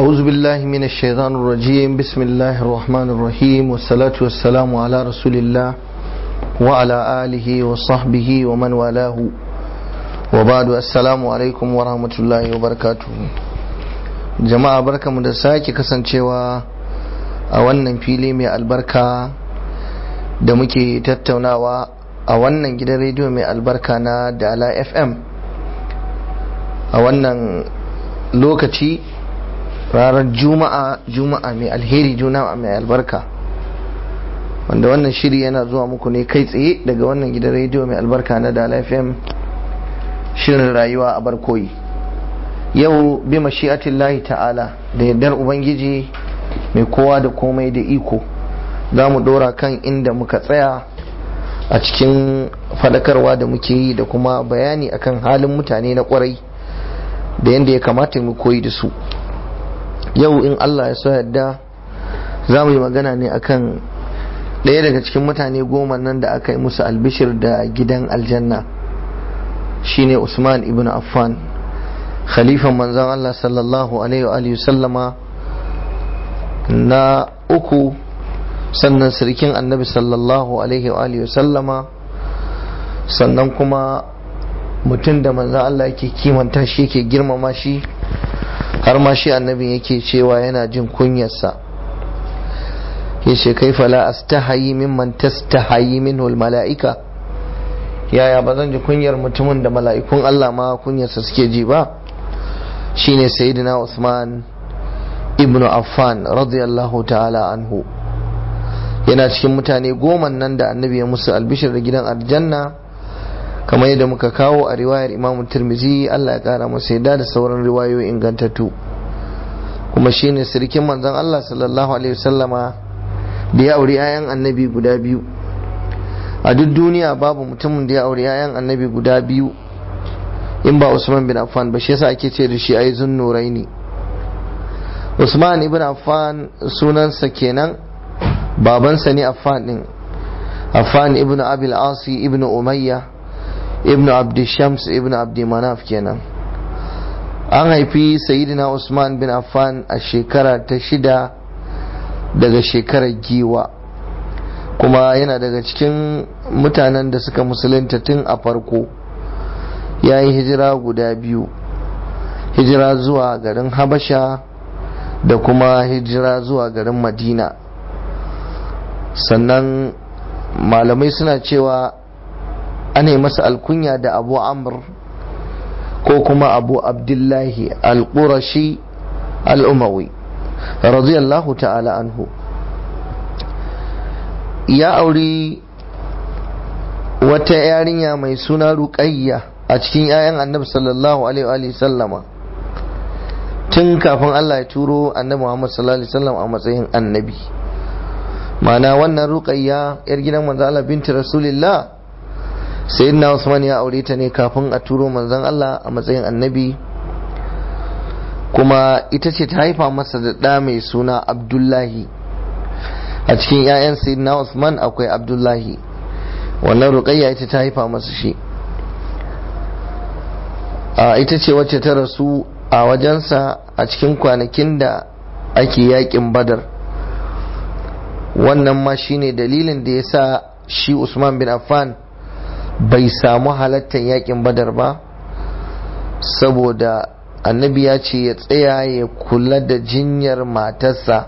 أعوذ بالله من الشيطان الرجيم بسم الله الرحمن الرحيم والصلاة والسلام على رسول الله وعلى آله وصحبه ومن والاه وبعد السلام عليكم ورحمة الله وبركاته جماعة بركة مدساكي كسان cewa a wannan fili mai albarka da muke tattaunawa a wannan gidan rediyo mai albarka na dala fm a wannan lokaci ranar juma'a juma'a mai alheri juma'a mai albarka wanda wannan shiri yana zuwa muku ne kai tsaye daga wannan gidan rediyo mai albarka na dala fm shirin rayuwa a barkoyi yau bi mashi'atillahi ta'ala da yardar ubangiji mai kowa da komai da iko za mu dora kan inda muka tsaya a cikin fadakarwa da muke yi da kuma bayani akan halin mutane na kwarai da yadda ya kamata mu koyi da su yau in Allah ya so yadda za mu yi magana ne akan ɗaya daga cikin mutane goma nan da aka yi musu albishir da gidan aljanna shine Usman ibn Affan khalifan manzon Allah sallallahu alaihi wa sallama na uku sannan sirikin annabi sallallahu alaihi wa sallama sannan kuma mutum da manzan Allah yake kimanta shi yake girmama shi har ma shi annabi yake cewa yana jin kunyarsa ya ce kai fala astahayi mimman tastahayi minhu mala'ika yaya ba zan ji kunyar mutumin da mala'ikun Allah ma kunyarsa suke ji ba shine sayyidina Usman ibnu Affan radiyallahu ta'ala anhu yana cikin mutane goma nan da annabi ya musu albishir da gidan aljanna kamar yadda muka kawo a riwayar imam tirmizi Allah ya kara masa yadda da sauran riwayoyi ingantattu kuma shine sirkin manzon Allah sallallahu alaihi wasallama da ya auri 'ya'yan annabi guda biyu a duk duniya babu mutumin da ya auri 'ya'yan annabi guda biyu in ba Usman bin Affan ba shi yasa ake ce da shi ai zunnuraini Usman ibn Affan sunansa kenan babansa ne Affan din Affan ibn Abil Asi ibn Umayya ibn Abdi Shams ibn Abdi Manaf kenan an haifi Sayyidina Usman bin Affan a shekara ta shida daga shekarar giwa kuma yana daga cikin mutanen da suka musulunta tun a farko ya yi hijira guda biyu hijira zuwa garin Habasha da kuma hijira zuwa garin Madina sannan malamai suna cewa ana masa alkunya da abu amr ko kuma abu abdullahi al-qurashi al-umawi radiyallahu ta'ala anhu ya auri wata yarinya mai suna ruqayya a cikin 'ya'yan annabi sallallahu alaihi sallama tun kafin Allah ya turo annabi Muhammad sallallahu alaihi wasallam a matsayin annabi mana wannan ruqayya yar gidan manzo Allah binti rasulillah sayyidina Usman ya aure ta ne kafin a turo manzon Allah a matsayin annabi kuma ita ce ta haifa masa da ɗa mai suna Abdullahi a cikin 'ya'yan sayyidina Usman akwai Abdullahi wannan ruqayya ita ta haifa masa shi a ita ce wacce ta rasu a wajensa a cikin kwanakin da ake yakin badar wannan ma shine dalilin da ya sa shi Usman bin Affan bai samu halattar yakin badar ba saboda annabi ya ce ya tsaya ya kula da jinyar matarsa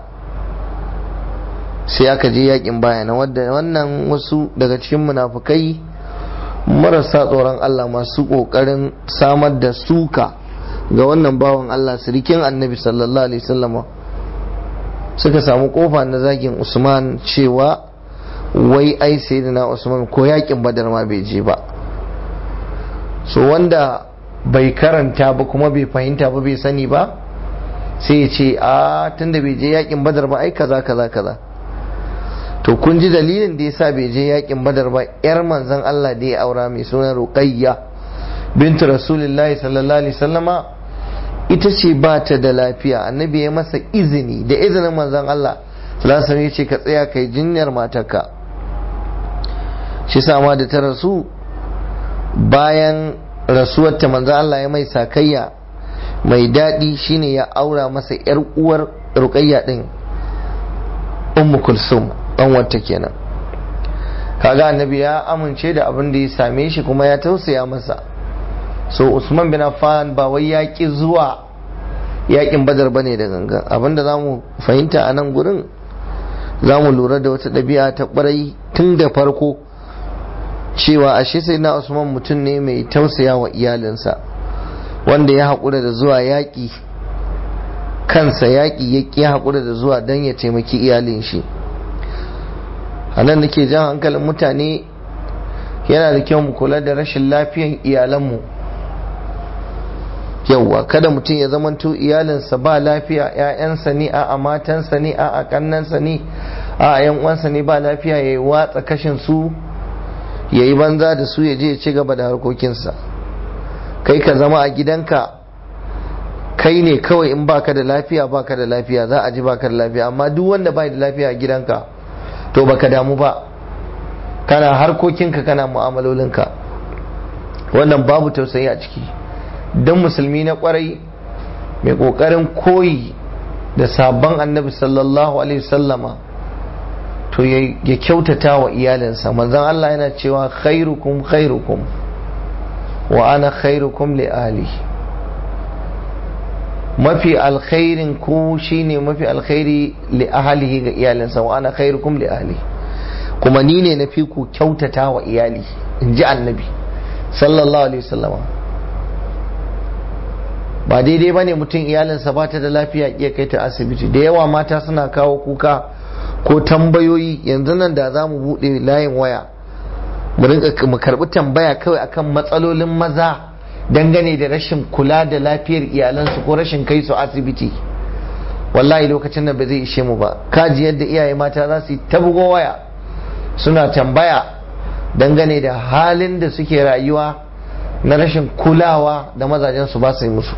sai aka je yakin bayana wadda wannan wasu daga cikin munafukai marasa tsoron Allah masu kokarin samar da suka ga wannan bawan Allah sirikin annabi sallallahu alaihi wasallama suka samu kofa na zagin Usman cewa wai ai sayyidina Usman ko yakin Badar ma bai je ba so wanda bai karanta ba kuma bai fahimta ba bai sani ba sai ya ce a tunda bai je yakin Badar ba ai kaza kaza kaza to kun ji dalilin da yasa bai je yakin Badar ba yar manzon Allah da ya aura mai suna Ruqayya bintu Rasulullahi sallallahu alaihi wasallama ita ce ba ta da lafiya annabi ya masa izini da izinin manzon Allah sallallahu alaihi ya ce ka tsaya kai jinyar matarka shi sama da ta rasu bayan rasuwar ta manzon Allah ya mai sakayya mai daɗi shine ya aura masa yar uwar ruqayya din ummu kulsum dan wata kenan kaga annabi ya amince da abin da ya same shi kuma ya tausaya masa so usman bin affan ba wai ya ki zuwa yakin badar bane da gangan abinda za mu fahimta a nan gurin za mu lura da wata ɗabi'a ta ɓarai tun da farko cewa ashe sai na usman mutum ne mai tausaya wa iyalinsa wanda ya haƙura da zuwa yaƙi kansa yaƙi ya ƙi haƙura da zuwa don ya taimaki iyalin shi a nan nake jan hankalin mutane yana da kyau mu kula da rashin lafiyan iyalanmu yauwa kada mutum ya zamanto iyalinsa ba lafiya ‘ya'yansa ne a matansa ne a kannansa ne a yan uwansa ne ba lafiya ya yi watsa kashin su ya yi banza da su ya je ya ci gaba da harkokinsa kai ka zama a gidanka kai ne kawai in baka da lafiya baka da lafiya za a ji baka da lafiya amma duk wanda bai da lafiya a gidanka to baka damu ba kana harkokinka kana mu'amalolinka wannan babu tausayi a ciki don musulmi na kwarai mai kokarin koyi da sabon annabi sallallahu alaihi wasallama to ya kyautata wa iyalinsa manzon Allah yana cewa khairukum khairukum wa ana khairukum li ahli mafi alkhairin ku shine mafi alkhairi li ahlihi ga iyalinsa wa ana khairukum li ahli kuma ni ne na fi ku kyautata wa iyali in ji annabi sallallahu alaihi wasallama ba daidai ba ne mutum iyalinsa ba ta da lafiya iya kai ta asibiti da yawa mata suna kawo kuka ko tambayoyi yanzu nan da za mu buɗe layin waya mu rinka mu karɓi tambaya kawai akan matsalolin maza dangane da rashin kula da lafiyar iyalansu ko rashin kai su asibiti wallahi lokacin nan ba zai ishe mu ba kaji yadda iyaye mata za su yi ta bugo waya suna tambaya dangane da halin da suke rayuwa na rashin kulawa da mazajen su ba su yi musu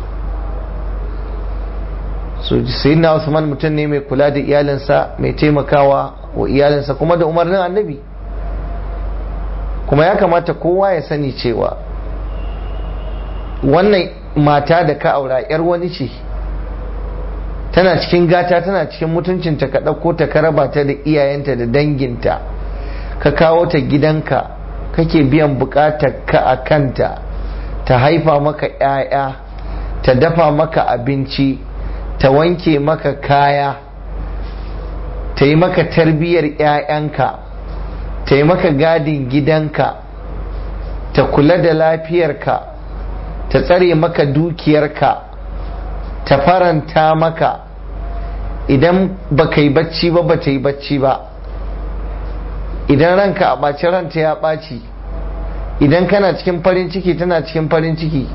so sayyidina Usman mutum ne mai kula da iyalinsa mai taimakawa wa iyalinsa kuma da umarnin annabi kuma ya kamata kowa ya sani cewa wannan mata da ka aura yar wani ce tana cikin gata tana cikin mutuncinta ka ɗauko ta ka raba ta da iyayenta da danginta ka kawo ta gidanka kake biyan bukatar ka a kanta ta haifa maka 'ya'ya ta dafa maka abinci ta wanke maka kaya ta yi maka tarbiyyar 'ya'yanka ta yi maka gadin gidanka ta kula da lafiyarka ta tsare maka dukiyarka ta faranta maka idan ba ka yi bacci ba ba ta yi bacci ba idan ranka a ɓaci ranta ya ɓaci idan kana cikin farin ciki tana cikin farin ciki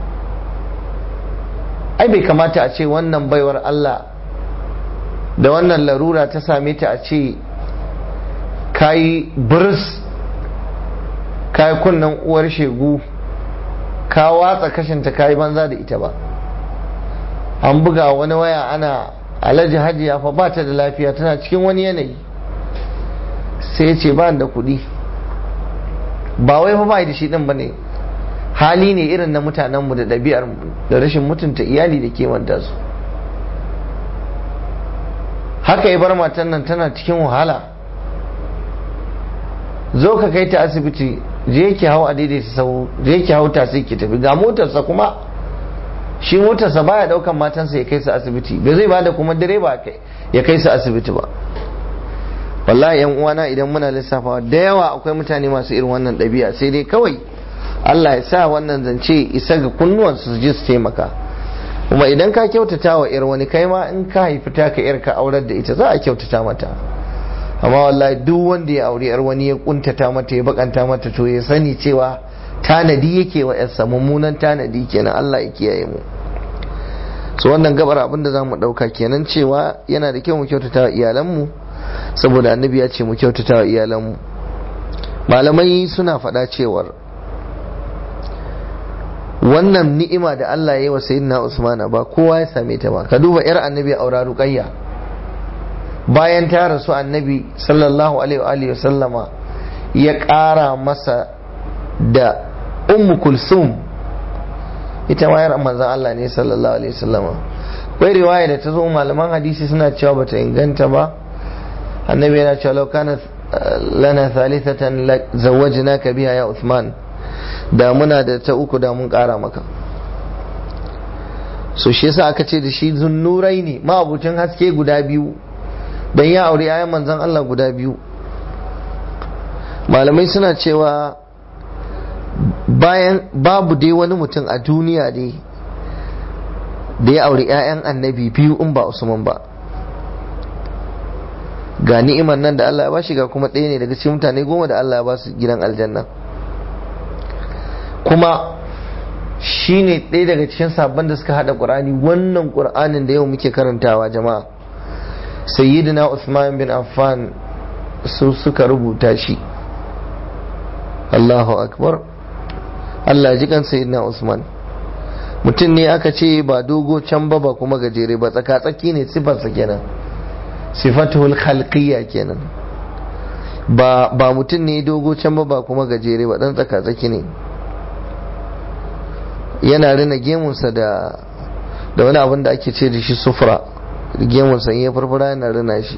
ai bai kamata a ce wannan baiwar Allah da wannan larura ta same ta a ce kayi birs kayi kunnen uwar shegu ka watsa kashinta kayi banza da ita ba an buga wani waya ana alhaji hajiya fa ba ta da lafiya tana cikin wani yanayi sai ce ba da kuɗi ba wai fa ba da shi ɗin ba ne hali ne irin na mutanenmu da ɗabi'ar da rashin mutunta iyali da kimanta su haka ya bar matan nan tana cikin wahala zo ka kai ta asibiti je ki hau a daidaita sau je ki hau tasi ki tafi ga motarsa kuma shi motarsa baya daukan matansa ya kai su asibiti bai zai bada kuma direba ya kai su asibiti ba wallahi yan uwana idan muna lissafawa da yawa akwai mutane masu irin wannan ɗabi'a sai dai kawai Allah ya sa wannan zance isa ga kunnuwan su ji su taimaka kuma idan ka kyautata wa yar wani kai ma in ka haifi ta ka yar ka aurar da ita za a kyautata mata amma wallahi duk wanda ya auri yar wani ya kuntata mata ya bakanta mata to ya sani cewa tanadi yake wa yarsa mummunan tanadi kenan Allah ya kiyaye mu so wannan gabar abin da zamu dauka kenan cewa yana da kyau mu kyautata wa iyalanmu saboda annabi ya ce mu kyautata wa iyalanmu malamai suna faɗa cewar wannan ni'ima da Allah ya yi wa sayyidina Usman ba kowa ya same ta ba ka duba yar annabi aura ruqayya bayan ta rasu annabi sallallahu alaihi wa sallama ya ƙara masa da ummu kulsum ita ma yar manzon Allah ne sallallahu alaihi wasallama akwai riwaya da ta zo malaman hadisi suna cewa bata inganta ba annabi yana cewa law kana lana thalithatan zawwajnaka biha ya Uthman da muna da ta uku da mun kara maka so shi yasa aka ce da shi zunnurai ne ma'abucin haske guda biyu dan ya aure ayan manzon Allah guda biyu malamai suna cewa bayan babu dai wani mutum a duniya dai da ya aure 'ya'yan annabi biyu in ba usman ba ga ni'imar nan da Allah ya bashi ga kuma ɗaya ne daga cikin mutane goma da Allah ya ba su gidan aljanna kuma shi ne ɗaya daga cikin sabon da suka haɗa ƙur'ani wannan ƙur'anin da yau muke karantawa jama'a sayyidina Usman bin Affan su suka rubuta shi Allahu akbar Allah ji kan sayyidina Usman mutum ne aka ce ba dogo can ba ba kuma gajere ba tsaka-tsaki ne sifarsa kenan sifatul khalqiyya kenan ba ba mutum ne dogo can ba ba kuma gajere ba dan tsaka-tsaki ne yana rina gemunsa da da wani abin da ake ce da shi sufra gemunsa in ya farfara yana rina shi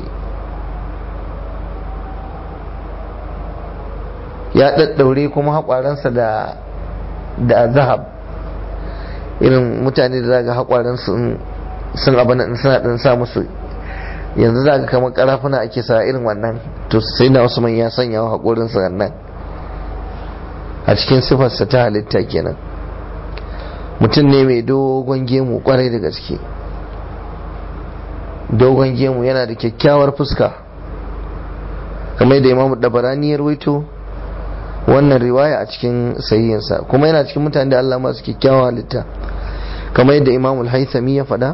ya ɗaɗɗaure kuma haƙwaransa da da zahab irin mutane da zaga haƙwaransu sun abin suna ɗan sa musu yanzu za ka kamar ƙarafuna ake sa irin wannan to sai na usman ya sanya wa haƙorinsa nan a cikin sifarsa ta halitta kenan mutum ne mai dogon gemu kwarai da gaske dogon gemu yana da kyakkyawar fuska kamar da imamu dabarani ya rawaito wannan riwaya a cikin sahihinsa kuma yana cikin mutane da Allah masu kyakkyawa halitta kamar yadda imamu haithami ya faɗa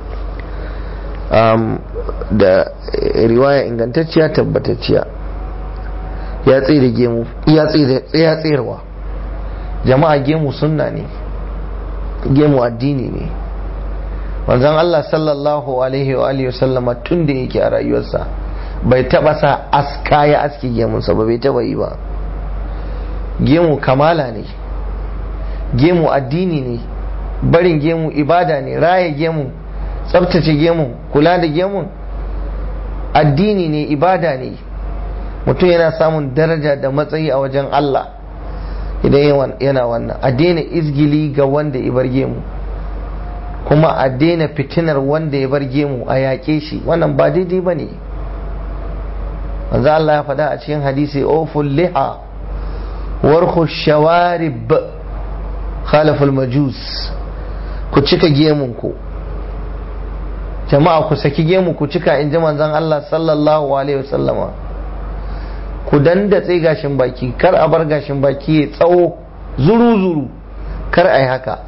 da riwaya ingantacciya tabbatacciya ya tsere gemu ya tserewa jama'a gemu sunna ne gemu addini ne wanzan Allah sallallahu alaihi wa alihi sallama tun da yake a rayuwarsa bai taba sa aska ya aski gemunsa ba bai taba yi ba gemu kamala ne gemu addini ne barin gemu ibada ne raye gemu tsabtace gemu kula da gemun addini ne ibada ne mutum yana samun daraja da matsayi a wajen Allah idan yana wannan a daina izgili ga wanda ya bar gemu kuma a daina fitinar wanda ya bar gemu a yaƙe shi wannan ba daidai ba ne manzo Allah ya faɗa a cikin hadisi oful liha warku shawarib khalaful majus ku cika gemun ku jama'a ku saki gemu ku cika in ji manzon Allah sallallahu alaihi wasallama ku dandatse gashin baki kar a bar gashin baki ya tsawo zuru-zuru kar a yi haka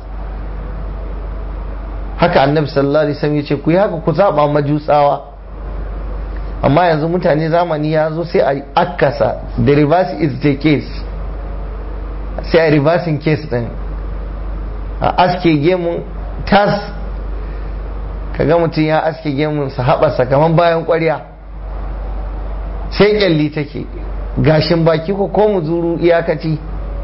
haka annabi sallallahu alaihi wasallam ya ce ku yi haka ku zaba majusawa amma yanzu mutane zamani ya zo sai a akasa the reverse is the case sai a reversing case din a aske gemun tas kaga mutum ya aske gemun sa haɓasa kamar bayan ƙwarya sai kyalli take gashin baki ko ko mu zuru iyakaci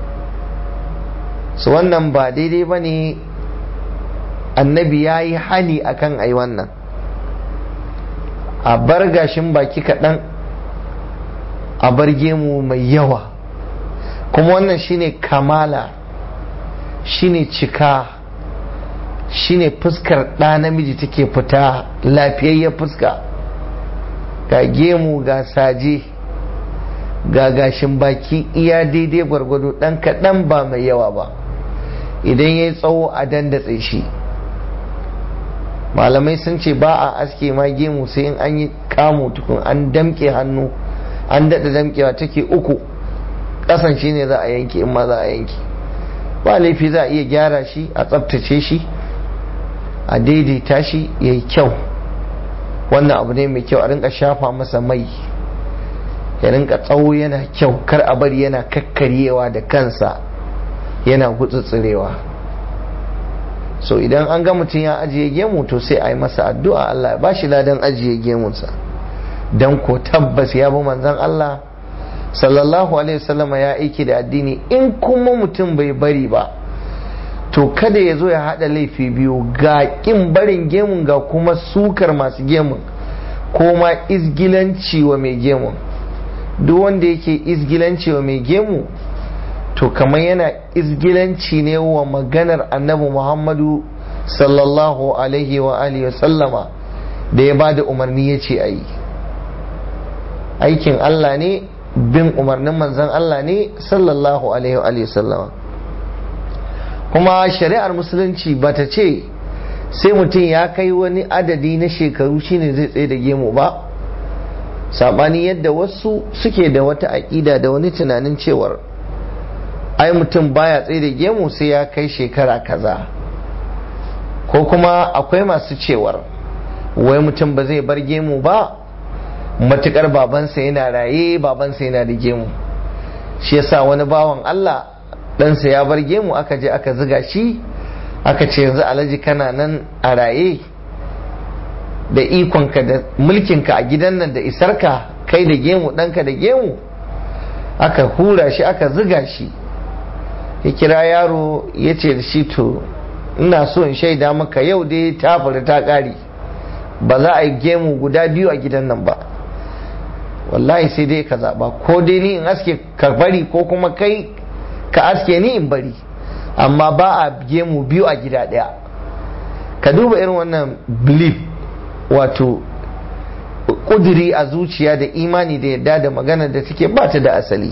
su wannan ba daidai ba ne annabi ya yi hani akan ai wannan a bar gashin baki kaɗan a bar gemu mai yawa kuma wannan shine kamala shine cika shine fuskar ɗa namiji take fita lafiyayyen fuska ga gemu ga saje ga gashin baki iya daidai gwargwado ɗan kaɗan ba mai yawa ba idan ya yi tsawo a dandatse shi malamai sun ce ba a aske ma gemu sai in an yi kamo tukun an damke hannu an daɗa damkewa take uku ƙasan shi ne za a yanke in ma za a yanke ba laifi za a iya gyara shi a tsabtace shi a daidaita shi ya yi kyau wannan abu ne mai kyau a rinka shafa masa mai ya rinka tsawo yana kyau kar a bari yana kakkaryewa da kansa yana gutsutsirewa so idan an ga mutum ya ajiye gemu to sai a yi masa addu'a Allah ya bashi ladan ajiye gemunsa don ko tabbas ya bi manzan Allah sallallahu alaihi wasallam ya aiki da addini in kuma mutum bai bari ba to kada ya zo ya haɗa laifi biyu ga ƙin barin gemun ga kuma sukar masu gemun ko ma izgilanci wa mai gemun duk wanda yake izgilanci wa mai gemu to kamar yana izgilanci ne wa maganar annabi muhammadu sallallahu alaihi wa alihi sallama da ya ba da umarni ya ce a yi aikin allah ne bin umarnin manzan allah ne sallallahu alaihi wa alihi sallama kuma shari'ar musulunci ba ta ce sai mutum ya kai wani adadi na shekaru shine zai tsaye da gemu ba sabani yadda wasu suke da wata aƙida da wani tunanin cewar ai mutum baya tsaye da gemu sai ya kai shekara kaza ko kuma akwai masu cewar wai mutum ba zai bar gemu ba matukar babansa yana raye babansa yana da gemu shi yasa wani bawan Allah ɗansa ya bar gemu aka je aka ziga shi aka ce yanzu alhaji kana nan a raye da ikonka da mulkinka a gidan nan da isarka kai da gemu ɗanka da gemu aka hura shi aka ziga shi ya kira yaro ya ce da shi to ina so in shaida maka yau dai ta faru ta ƙari ba za a yi gemu guda biyu a gidan nan ba wallahi sai dai ka zaɓa ko dai ni in aske ka bari ko kuma kai ka aske ni in bari amma ba a gemu biyu a gida ɗaya ka duba irin wannan belief wato kuduri a zuciya da imani da yadda da magana da take ba ta da asali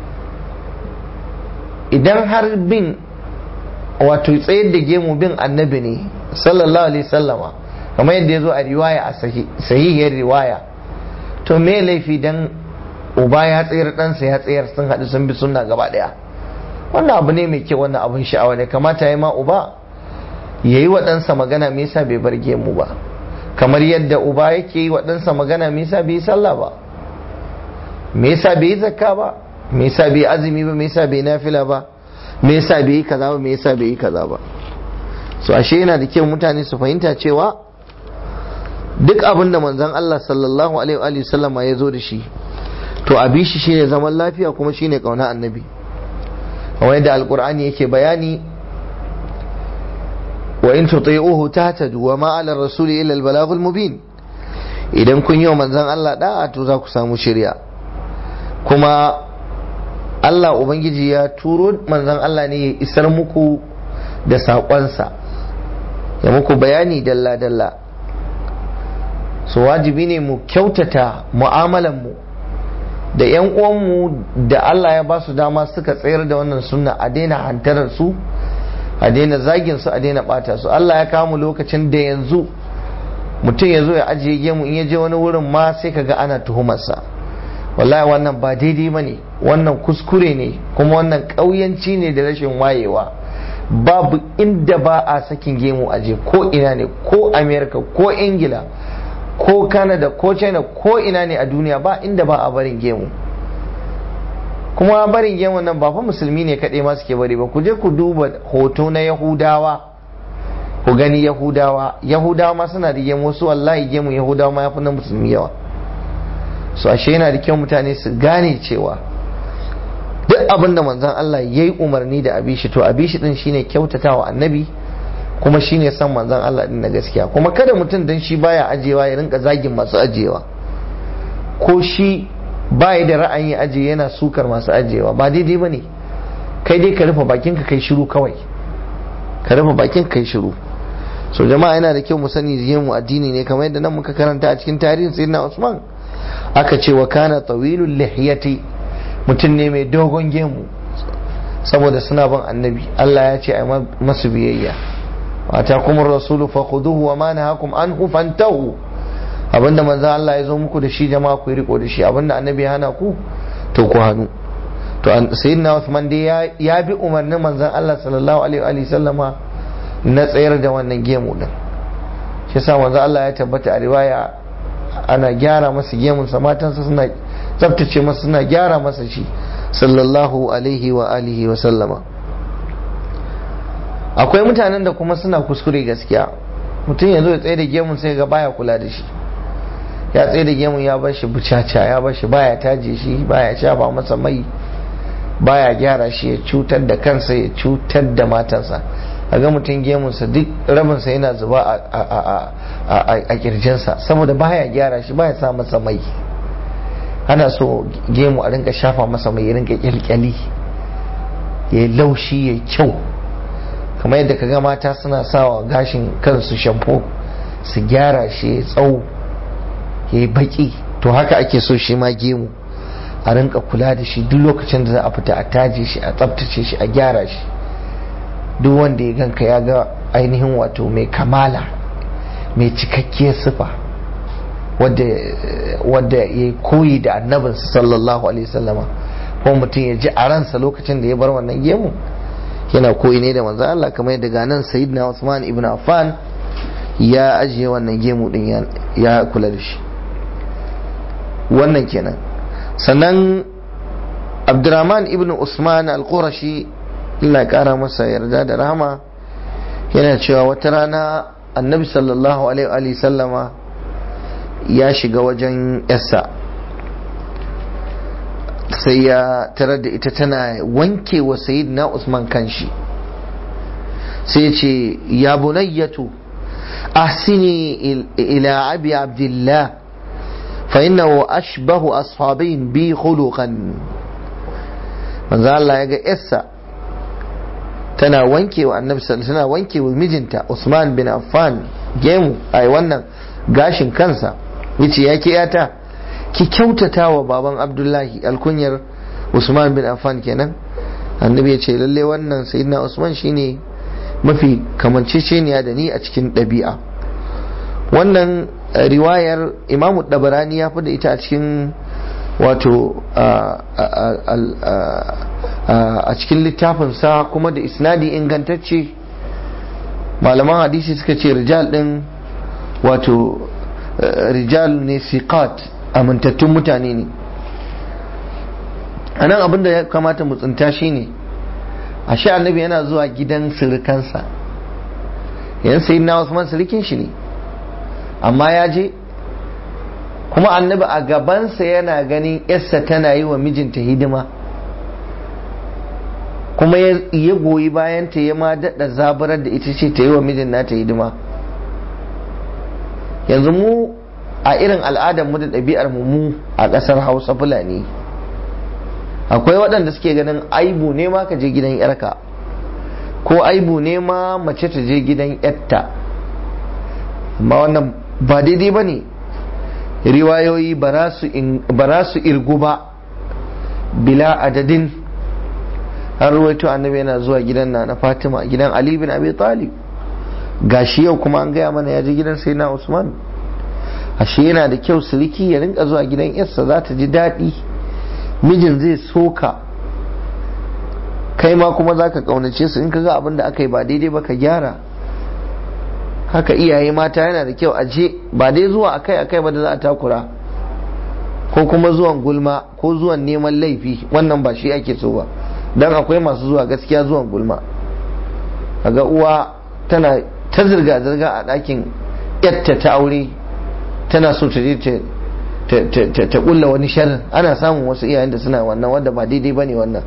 idan har bin wato tsayar da gemu bin annabi ne sallallahu alaihi sallama kamar yadda ya zo a riwaya a sahihiyar riwaya to me laifi dan uba ya tsayar ɗansa ya tsayar sun haɗu sun bi sunna gaba ɗaya wannan abu ne mai kyau wannan abun sha'awa ne kamata ya ma uba ya yi wa ɗansa magana me yasa bai bar gemu ba kamar yadda uba yake yi wa ɗansa magana me yasa bai yi sallah ba me yasa bai yi zakka ba me yasa bai yi azumi ba me yasa bai yi nafila ba me yasa bai yi kaza ba me yasa bai yi kaza ba so ashe yana da kyau mutane su fahimta cewa duk abin da manzon Allah sallallahu alaihi wa sallama ya zo da shi to a bi shi shine zaman lafiya kuma shine kauna annabi kamar yadda alqur'ani yake bayani wa in tuti'uhu tahtadu wa ma 'ala rasuli illa al-balaghul mubin idan kun yi wa manzon Allah da'a to za ku samu shirya kuma Allah ubangiji ya turo manzon Allah ne ya isar muku da saƙonsa ya muku bayani dalla dalla so wajibi ne mu kyautata mu'amalan mu da 'yan uwanmu da Allah ya ba su dama suka tsayar da wannan sunna a daina hantarar su a daina zagin su a daina bata su Allah ya kawo mu lokacin da yanzu mutum ya zo ya ajiye gemu in ya je wani wurin ma sai kaga ana tuhumarsa wallahi wannan ba daidai bane wannan kuskure ne kuma wannan ƙauyanci ne da rashin wayewa babu inda ba a sakin gemu aje ko ina ne ko america ko ingila ko canada ko china ko ina ne a duniya ba inda ba a barin gemu kuma barin gemu nan ba fa musulmi ne kaɗai ma suke bari ba ku je ku duba hoto na yahudawa ku gani yahudawa yahudawa ma suna da gemu wasu wallahi gemu yahudawa ma ya fi na musulmi yawa so ashe yana da kyau mutane su gane cewa duk abin da manzon Allah ya yi umarni da abishi to abishi din shine kyautatawa annabi kuma shine san manzon Allah din na gaskiya kuma kada mutum dan shi baya ajewa ya rinka zagin masu ajewa ko shi baya da ra'ayin aje yana sukar masu ajewa ba daidai bane kai dai ka rufe bakinka kai shiru kawai ka rufe bakin kai shiru so jama'a yana da kyau mu sani mu addini ne kamar yadda nan muka karanta a cikin tarihin sayyidina Usman aka ce wa kana tawilul lihiyati mutum ne mai dogon gemu saboda suna bin annabi Allah ya ce a masu biyayya wata kuma rasulu fa khuduhu wa ma nahakum anhu fantahu abinda manzo Allah ya zo muku da shi jama'a ku riko da shi abinda annabi ya hana ku to ku hannu to sayyidina Uthman dai ya bi umarnin manzon Allah sallallahu alaihi wa sallama na tsayar da wannan gemu din shi yasa manzo Allah ya tabbata a riwaya ana gyara masa gemunsa matansa suna tsabtace masa suna gyara masa shi sallallahu alaihi wa alihi wa sallama akwai mutanen da kuma suna kuskure gaskiya mutum ya zo ya tsaye da gemun sai ga baya kula da shi ya tsaye da gemun ya bar shi bucaca ya bar shi baya taje shi baya shafa masa mai baya gyara shi ya cutar da kansa ya cutar da matansa a ga mutum gemunsa duk rabinsa yana zuba a kirjinsa saboda baya gyara shi baya sa masa mai ana so gemu a rinka shafa masa mai rinka kyalkyali ya yi laushi ya yi kyau kamar yadda kaga mata suna sawa gashin kansu shampo su gyara shi ya tsawo ya yi baki to haka ake so shi ma gemu a rinka kula da shi duk lokacin da za a fita a taje shi a tsabtace shi a gyara shi duk wanda ya ganka ya ga ainihin wato mai kamala mai cikakkiyar sifa wadda ya koyi da annabinsa sallallahu alaihi wasallama ko mutum ya ji a ransa lokacin da ya bar wannan gemu yana koyi ne da manzo Allah kamar yadda ga nan sayyidina Usman ibn Affan ya ajiye wannan gemu din ya kula da shi wannan kenan sannan Abdurrahman ibn Usman al-Qurashi Allah ya kara masa yarda da rahama yana cewa wata rana annabi sallallahu alaihi sallama ya shiga wajen yassa sai ya tarar da ita tana wanke wa na usman kanshi sai ya ce ya bunayyatu ahsini ila abi abdullah fa innahu ashbahu ashabin bi khuluqan manzo Allah ya ga yassa tana wanke wa annabi tana wanke wa mijinta Usman bin Affan gemu ai wannan gashin kansa yace ya ke yata ki kyautata wa baban Abdullahi alkunyar Usman bin Affan kenan annabi ya ce lalle wannan sayyidina Usman shine mafi kamanceceniya da ni a cikin ɗabi'a wannan riwayar imamu dabarani ya fi da ita a cikin wato a cikin littafinsa kuma da isnadi ingantacce malaman hadisi suka ce rijal din wato rijal ne siqat amintattun mutane ne a nan abinda ya kamata mu tsinta shi ne a sha annabi yana zuwa gidan sirikansa yan sayi na wasu sirikin shi ne amma ya je kuma annabi a gabansa yana ganin yarsa tana yi wa mijinta hidima kuma ya goyi bayan ta ya ma daɗa zabarar da ita ce ta yi wa mijin nata hidima yanzu mu a irin al'adar mu da ɗabi'ar mu mu a ƙasar hausa fulani akwai waɗanda suke ganin aibu ne ma ka je gidan yarka ko aibu ne ma mace ta je gidan yarta amma wannan ba daidai ba ne riwayoyi ba su irgu ba bila adadin an ruwaito annabi yana zuwa gidan na na fatima gidan ali bin abi talib gashi yau kuma an gaya mana ya je gidan sai na usman ashe yana da kyau siriki ya rinka zuwa gidan yarsa za ta ji daɗi mijin zai soka kai ma kuma za ka ƙaunace su in ka ga abin da aka yi ba daidai ba ka gyara haka iyaye mata yana da kyau aje ba dai zuwa akai akai ba da za a takura ko kuma zuwan gulma ko zuwan neman laifi wannan ba shi ake so ba dan akwai masu zuwa gaskiya zuwan gulma kaga uwa tana ta zirga zirga a ɗakin yatta ta aure tana so ta je ta kulla wani sharrin ana samun wasu iyayen da suna wannan wanda ba daidai bane wannan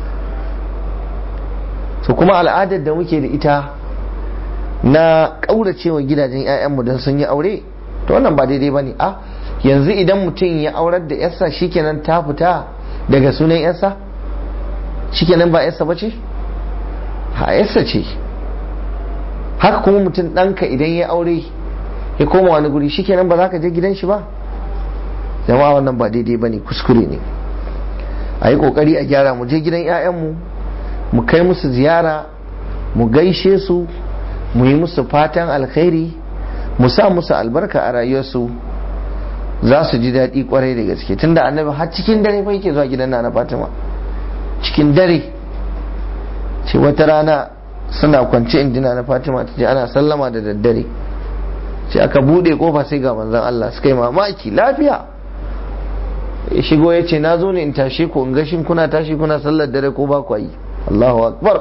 so kuma al'adar da muke da ita na ƙauracewa gidajen 'ya'yanmu don sun yi aure to wannan ba daidai ba ne a yanzu idan mutum ya aurar da yarsa shikenan ta fita daga sunan yarsa shikenan ba yarsa ba ce ha yarsa ce haka kuma mutum ɗanka idan ya aure ya koma wani guri shikenan ba za ka je gidan shi ba jama'a wannan ba daidai ba ne kuskure ne a yi ƙoƙari a gyara mu je gidan 'ya'yanmu mu kai musu ziyara mu gaishe su mu yi musu fatan alkhairi mu sa musu albarka a rayuwarsu za su ji daɗi kwarai da gaske tunda annabi har cikin dare fa yake zuwa gidan na fatima cikin dare ce wata rana suna kwance injina na fatima ta ce ana sallama da daddare ce aka buɗe kofa sai ga manzon Allah suka yi mamaki lafiya ya shigo ya ce na zo ne in tashe ku in gashin kuna tashi kuna sallar dare ko ba ku yi Allahu akbar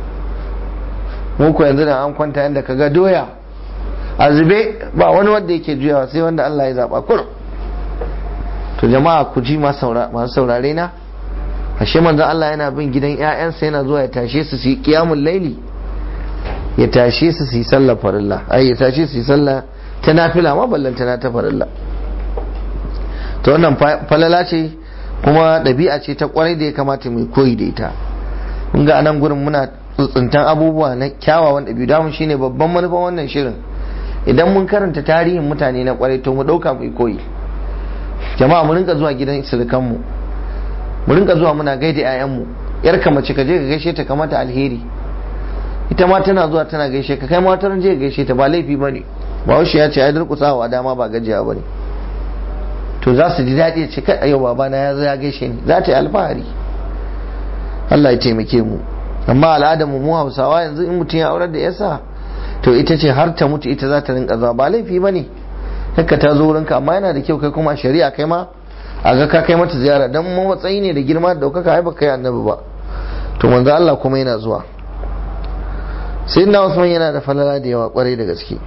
muku yanzu da an kwanta yadda ka ga doya a zube ba wani wanda yake juyawa sai wanda Allah ya zaba kur to jama'a ku ji masu saurare na ashe manzo Allah yana bin gidan ƴaƴansa yana zuwa ya tashe su su yi qiyamul laili ya tashe su su yi sallar farilla ai ya tashe su yi sallah ta nafila ma ballantana ta farilla to wannan falala ce kuma ɗabi'a ce ta kwarai da ya kamata mai koyi da ita kun ga anan gurin muna tsuntsuntan abubuwa na kyawawan ɗabi'u damu shine babban manufan wannan shirin idan mun karanta tarihin mutane na kwarai to mu ɗauka mu koyi jama'a mu rinka zuwa gidan surukanmu mu rinka zuwa muna gaida 'ya'yanmu yar ka mace ka je ka gaishe ta kamata alheri ita ma tana zuwa tana gaishe ka kai ma wata je ka gaishe ta ba laifi bane ba ya ce ai durƙusawa dama ba gajiya bane to za su ji daɗi ce kai yau babana ya zo ya gaishe ni za ta yi alfahari Allah ya taimake mu amma al'adar mu Hausawa yanzu in mutum ya aurar da yasa to ita ce har ta mutu ita za ta rinka zuwa ba laifi bane haka ta zo wurinka amma yana da kyau kai kuma shari'a kai ma a ga ka kai mata ziyara dan matsayi ne da girma da daukaka ai baka yi annabi ba to manzo Allah kuma yana zuwa sayyidina Usman yana da falala da yawa kwarai da gaske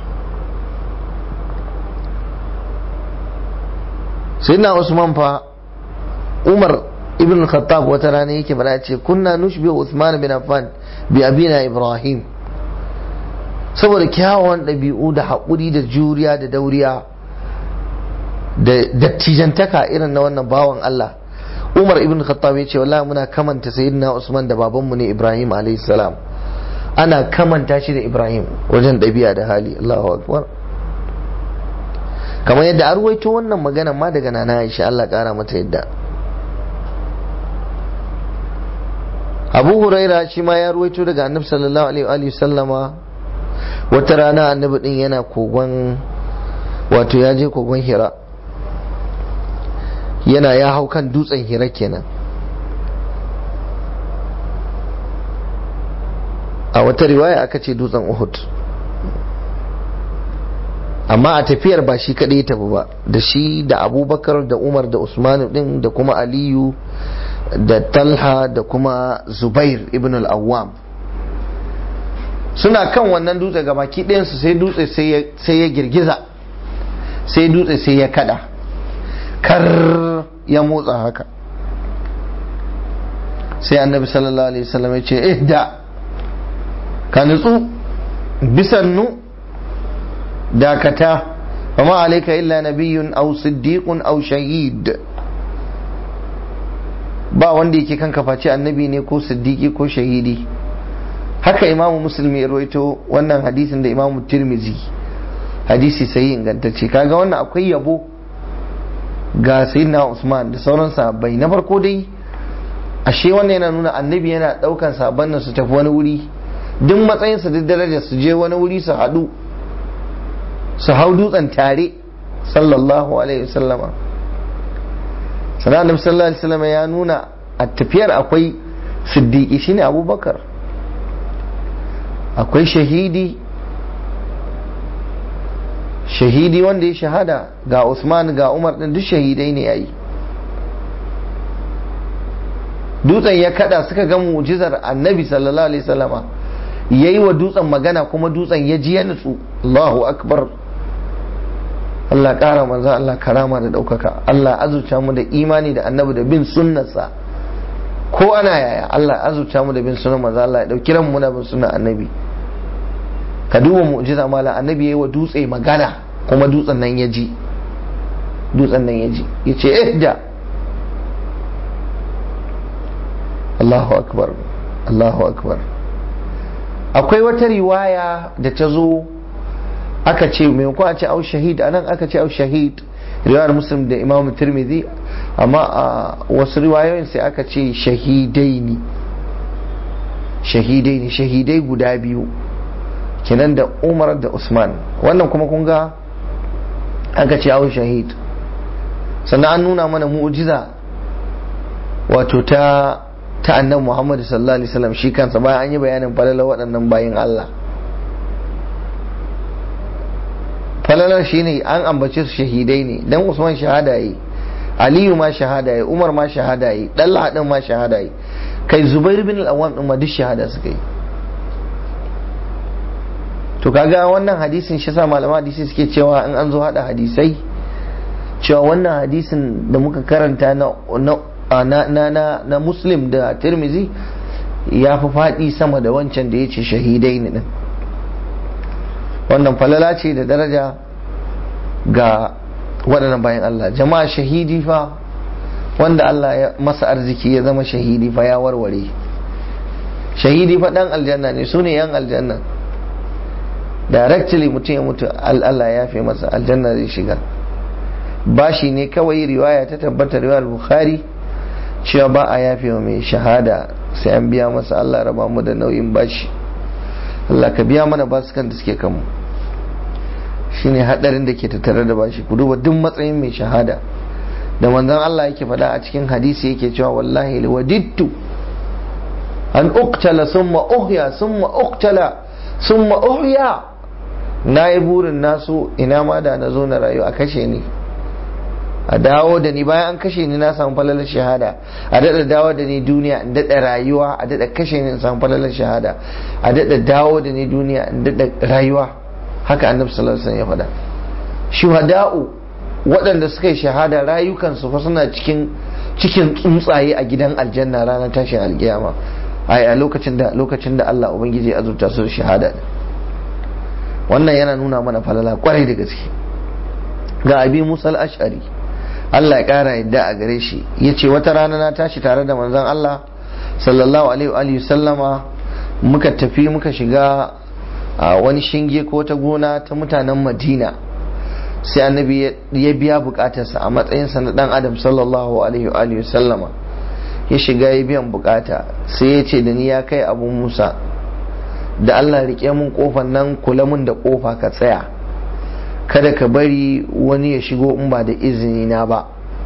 sayyidina Usman fa Umar ibn Khattab wata rana yake bada ce kunna nushbi Uthman bin Affan bi abina Ibrahim saboda kyawawan ɗabi'u da haƙuri da juriya da dauriya da dattijantaka irin na wannan bawan Allah Umar ibn Khattab ya ce wallahi muna kamanta sayyidina Usman da babanmu ne Ibrahim alayhi salam ana kamanta shi da Ibrahim wajen ɗabi'a da hali Allahu akbar kamar yadda an ruwaito wannan magana ma daga nana Aisha Allah ƙara mata yadda Abu Huraira shi ma ya ruwaito daga Annabi sallallahu alaihi wa sallama wata rana Annabi din yana kogon wato ya je kogon Hira yana ya hau kan dutsen hira kenan a wata riwaya aka ce dutsen uhud amma a tafiyar ba shi kaɗai tafi ba da shi da abubakar da umar da usman din da kuma aliyu da talha da kuma zubair ibn al-awwam suna kan wannan dutse ga baki ɗayansu sai dutse sai ya girgiza sai dutse sai ya kada kar ya motsa haka sai annabi sallallahu alaihi wasallam ya ce ihda ka nutsu bisannu dakata وما عليك إلا نبي أو صديق أو شهيد ba wanda yake kanka face annabi ne ko siddiqi ko shahidi haka imamu musulmi ya rawaito wannan hadisin da imamu tirmizi hadisi sai ingantacce kaga wannan akwai yabo ga sayyidina usman da sauran sahabbai na farko dai ashe wannan yana nuna annabi yana daukan sahabban nan su tafi wani wuri duk matsayinsa duk darajar su je wani wuri su haɗu su hau dutsen tare sallallahu alaihi wasallama sannan annabi sallallahu alaihi wasallama ya nuna a tafiyar akwai siddiqi shine abubakar akwai shahidi shahidi wanda ya shahada ga usman ga umar din duk shahidai ne yayi dutsen ya kada suka ga mu'jizar annabi sallallahu alaihi wasallama yayi wa dutsen magana kuma dutsen ya ji ya nutsu Allahu akbar Allah ƙara manzan Allah karama da ɗaukaka Allah azurta mu da imani da annabi da bin sunnarsa ko ana yaya Allah azurta mu da bin sunan manzan Allah ya ɗauki ran mu da bin sunan annabi ka duba mu'jiza mala annabi yayi wa dutse magana kuma dutsen nan ya ji dutsen nan ya ji ya ce ihda Allahu akbar Allahu akbar akwai wata riwaya da ta zo aka ce maimakon a ce au shahid anan aka ce au shahid riwayar muslim da imam tirmidhi amma a wasu riwayoyin sai aka ce shahidai ne shahidai ne shahidai guda biyu kenan da umar da usman wannan kuma kun ga aka ce au shahid sannan an nuna mana mu'jiza wato ta ta annabi muhammad sallallahu alaihi wasallam shi kansa bayan an yi bayanin falalar waɗannan bayin allah falalar shi ne an ambace su shahidai ne dan usman shahada yi aliyu ma shahada yi umar ma shahada yi ɗalla din ma shahada yi kai zubair bin al-awwam din ma duk shahada suka yi to kaga wannan hadisin shi sa malama hadisi suke cewa in an zo hada hadisai cewa wannan hadisin da muka karanta na na na na, na muslim da tirmizi ya fi faɗi sama da wancan da ya ce shahidai ne din wannan falala ce da daraja ga waɗannan bayan Allah jama'a shahidi fa wanda Allah ya masa arziki ya zama shahidi fa ya warware shahidi fa dan aljanna ne su ne yan aljanna directly mutum ya mutu Allah ya fi masa aljanna zai shiga bashi ne kawai riwaya ta tabbata riwayar bukhari cewa ba a yafe wa mai shahada sai an biya masa Allah raba mu da nauyin bashi Allah ka biya mana basukan da suke kanmu shine hadarin da ke tattare da bashi ku duba duk matsayin mai shahada da manzon Allah yake faɗa a cikin hadisi yake cewa wallahi wadittu an uqtala summa uhya summa uqtala summa uhya na yi burin nasu ina ma da na zo na rayu a kashe ni a dawo da ni bayan an kashe ni na samu falalar shahada a daɗa dawo da ni duniya in daɗa rayuwa a daɗa kashe ni in samu falalar shahada a daɗa dawo da ni duniya in daɗa rayuwa haka annabi sallallahu alaihi wasallam ya faɗa shuhada'u waɗanda suka yi shahada rayukansu fa suna cikin cikin tsuntsaye a gidan aljanna ranar tashin alkiyama a lokacin da lokacin da Allah ubangiji ya azurta su da shahada wannan yana nuna mana falala kwarai da gaske ga abi musa al-ash'ari Allah ya kara yadda a gare shi yace wata rana na tashi tare da manzon Allah sallallahu alaihi wa sallama muka tafi muka shiga wani shinge ko ta gona ta mutanen Madina sai annabi ya biya bukatarsa a matsayinsa na dan adam sallallahu alaihi wa sallama ya shiga ya biyan bukata sai ya ce da ni ya kai abu musa da allah rike mun kofan nan kula mun da kofa ka tsaya kada ka bari wani ya shigo in ba da izini na ba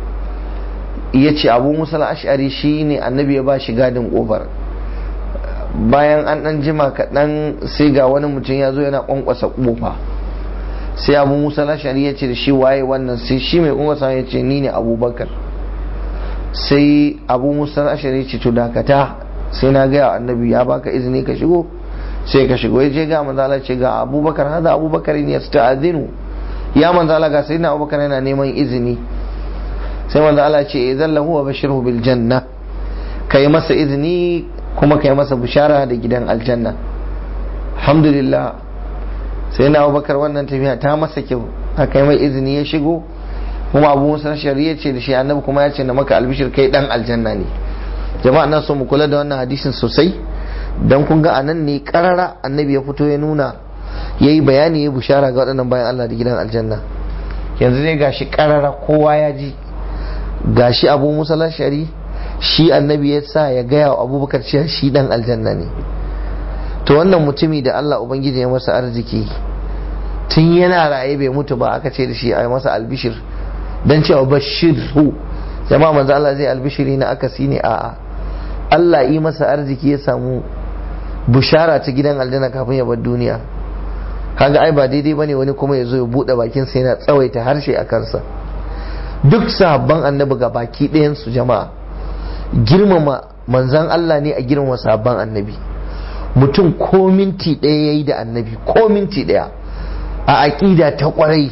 ya ce abu musa ash'ari shi ne annabi ya ba shi gadin kofar bayan an dan jima kaɗan sai ga wani mutum ya zo yana kwankwasa kofa sai abu musa ash'ari ya ce da shi waye wannan sai shi mai kwankwasa ya ce ni ne abubakar sai abu musa ashari ce to dakata sai na gaya annabi ya baka izini ka shigo sai ka shigo ya je ga manzala ce ga abubakar hada abubakar ne yasta'adhinu ya manzala ga sayyidina abubakar yana neman izini sai manzala ce idan lahu wa bashirhu bil janna kai masa izini kuma kai masa bishara da gidan aljanna alhamdulillah sai na abubakar wannan tafiya ta masa kyau aka yi mai izini ya shigo kuma abu musa shari'a ce da shi annabi kuma ya ce na maka albishir kai dan aljanna ne jama'a na so mu kula da wannan hadisin sosai dan kun ga anan ne karara annabi ya fito ya nuna yayi bayani ya bushara ga waɗannan bayan Allah da gidan aljanna yanzu dai gashi karara kowa ya ji gashi abu musa shari shi annabi ya sa ya gaya wa abubakar cewa shi dan aljanna ne to wannan mutumi da Allah ubangiji ya masa arziki tun yana raye bai mutu ba aka ce da shi a masa albishir dan cewa bashirhu jama'a manzo Allah zai albishiri na akasi ne a'a Allah yi masa arziki ya samu bushara ta gidan aljanna kafin ya bar duniya kaga ai ba daidai bane wani kuma ya zo ya bude bakin sa yana tsawaita harshe a kansa duk sahabban annabi ga baki ɗayan su jama'a girmama manzan Allah ne a girmama sahabban annabi mutum ko minti ɗaya yayi da annabi ko minti ɗaya a aƙida ta ƙwarai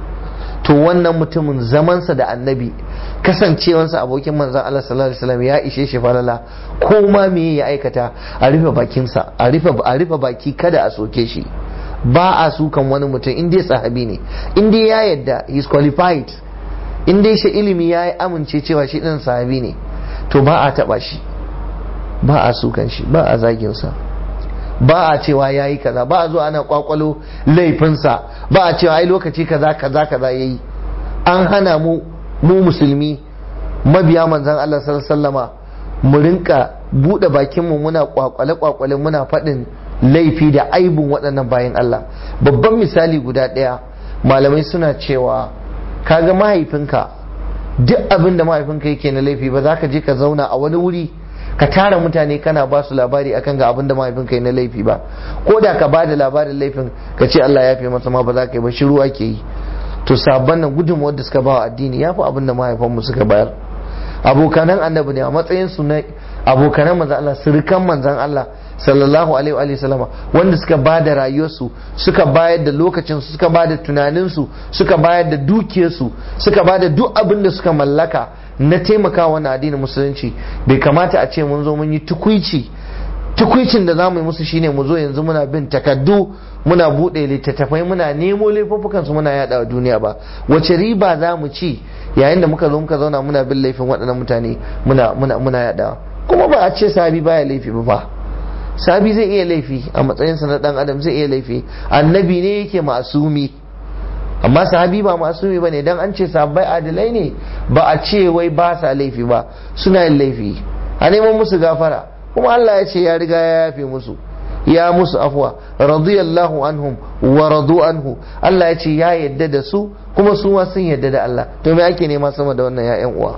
to wannan mutumin zamansa da annabi kasancewansa abokin manzan Allah sallallahu alaihi wasallam ya ishe shi falala ko ma me ya aikata a rufe bakinsa a rufe a rufe baki kada a soke shi ba a sukan wani mutum in dai sahabi ne in dai ya yadda he is qualified in dai shi ilimi ya amince cewa shi din sahabi ne to ba a taba shi ba a sukan shi ba a zagin sa ba a cewa ya yi kaza ba a zuwa ana kwakwalo laifinsa ba a cewa ai lokaci kaza kaza kaza ya yi an hana mu mu musulmi mabiya manzan Allah sallama mu rinka buɗe bakinmu muna kwakwale kwakwale muna faɗin laifi da aibun waɗannan bayan Allah babban misali guda ɗaya malamai suna cewa kaga mahaifinka duk abin da mahaifinka yake na laifi ba za ka je ka zauna a wani wuri ka tara mutane kana ba su labari akan ga abin da mahaifinka yi na laifi ba ko da ka ba da labarin laifin ka ce Allah ya fi masa ma ba za ka yi ba shiru ake yi to sabon nan gudunmuwar da suka ba wa addini ya fi abin da mahaifanmu suka bayar abokanan annabi ne a matsayin su na abokanan manzan Allah sirikan manzan Allah sallallahu alaihi wa sallama wanda suka ba da rayuwarsu suka bayar da lokacinsu suka ba da tunaninsu suka bayar da dukiyarsu suka ba da duk abin da suka mallaka na taimaka wannan addinin musulunci bai kamata a ce mun zo mun yi tukuici tukwicin da za mu yi musu shine mu zo yanzu muna bin takaddu muna buɗe littattafai muna nemo laifuffukan su muna yada wa duniya ba wace riba za mu ci yayin da muka zo muka zauna muna bin laifin waɗannan mutane muna muna muna yadawa kuma ba a ce sabi baya laifi ba fa sabi zai iya laifi a matsayinsa na dan adam zai iya laifi annabi ne yake masumi amma sahabi ba masumi bane dan an ce sahabbai adilai ne ba a ce wai ba sa laifi ba suna yin laifi a neman musu gafara kuma Allah ya ce ya riga ya yafe musu ya musu afwa radiyallahu anhum wa radu anhu Allah ya ce ya yadda da su kuma su ma sun yadda da Allah to me ake nema sama da wannan ya'yan uwa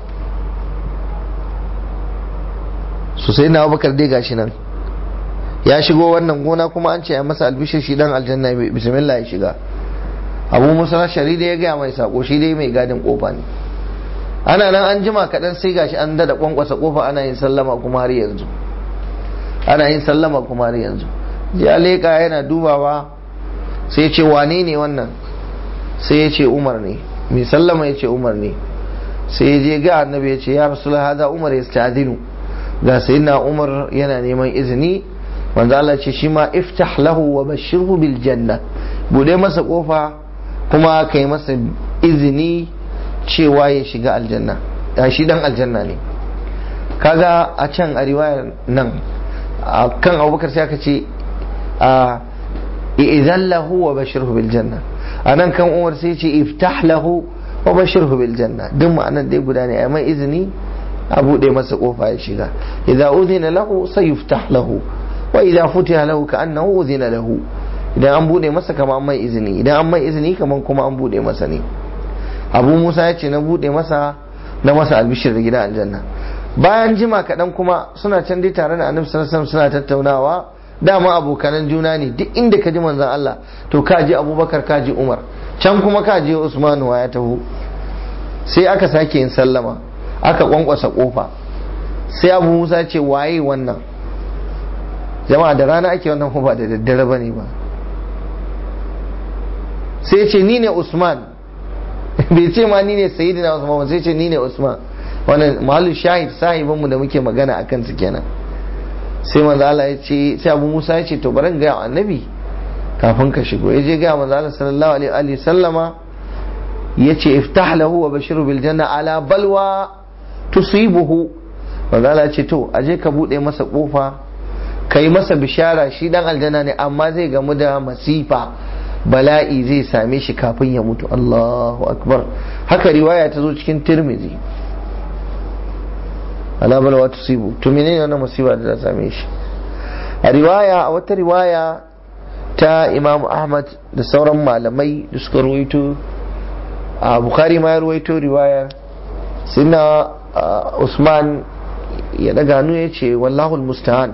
su sai na Abubakar dai gashi nan ya shigo wannan gona kuma an ce ya masa albishir shi dan aljanna bismillah ya shiga abu musa shari da ya gaya mai sako shi dai mai gadin kofa ne ana nan an jima kaɗan sai gashi an dada kwankwasa kofa ana yin sallama kuma har yanzu ana yin sallama kuma har yanzu ya leƙa yana dubawa sai ya ce wane ne wannan sai ya ce umar ne mai sallama ya ce umar ne sai ya je ga annabi ya ce ya rasul hada umar ya sta'adinu ga sayyidina umar yana neman izini manzo Allah ce shi ma iftah lahu wa bashirhu bil janna bude masa kofa kuma kai masa izini cewa ya shiga aljanna ya shi dan aljanna ne kaga a can a riwayar nan a kan abubakar sai aka ce a idan lahu wa bashirhu bil janna a nan kan umar sai ce iftah lahu wa bashirhu bil janna duk ma'anar dai guda ne a mai izini a bude masa kofa ya shiga idza udhina lahu sayuftah lahu wa idza futiha lahu ka'annahu udhina lahu idan an bude masa kama an mai izini idan an mai izini kaman kuma an bude masa ne abu musa ya ce na bude masa na masa albishir da gidan aljanna bayan jima kaɗan kuma suna can dai tare da annabi sallallahu suna tattaunawa dama abokanan juna ne duk inda ka ji manzon Allah to ka ji abubakar ka ji umar can kuma ka ji usman wa ya taho sai aka sake yin sallama aka kwankwasa kofa sai abu musa ce waye wannan jama'a da rana ake wannan ba da daddare bane ba sai ce ni ne usman bai ce ma ni ne sayyidina usman ba sai ce ni ne usman wannan mahallu shahid sahibin mu da muke magana akan su kenan sai manzo Allah ya ce sai Abu Musa ya ce to bari ga annabi kafin ka shigo ya je ga manzo Allah sallallahu alaihi wa sallama yace iftah lahu wa bashiru bil janna ala balwa tusibuhu manzo Allah ya ce to aje ka bude masa kofa kai masa bishara shi dan aljanna ne amma zai gamu da masifa bala'i zai same shi kafin ya mutu Allahu akbar haka riwaya ta zo cikin tirmizi ala balwa tusibu to menene wannan musiba da ta same shi a riwaya a wata riwaya ta Imam Ahmad da sauran malamai da suka ruwaito a Bukhari ma ya ruwaito riwaya sinna Usman ya daga hannu ya ce wallahu musta'an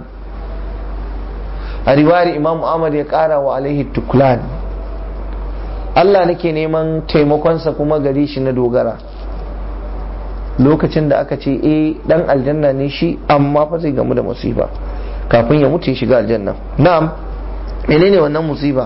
a riwayar Imam Ahmad ya kara wa alaihi tuklan Allah nake neman taimakonsa kuma gari shi na dogara lokacin da aka ce eh dan aljanna ne shi amma fa zai gamu da musiba kafin ya mutu ya shiga aljanna na'am menene wannan musiba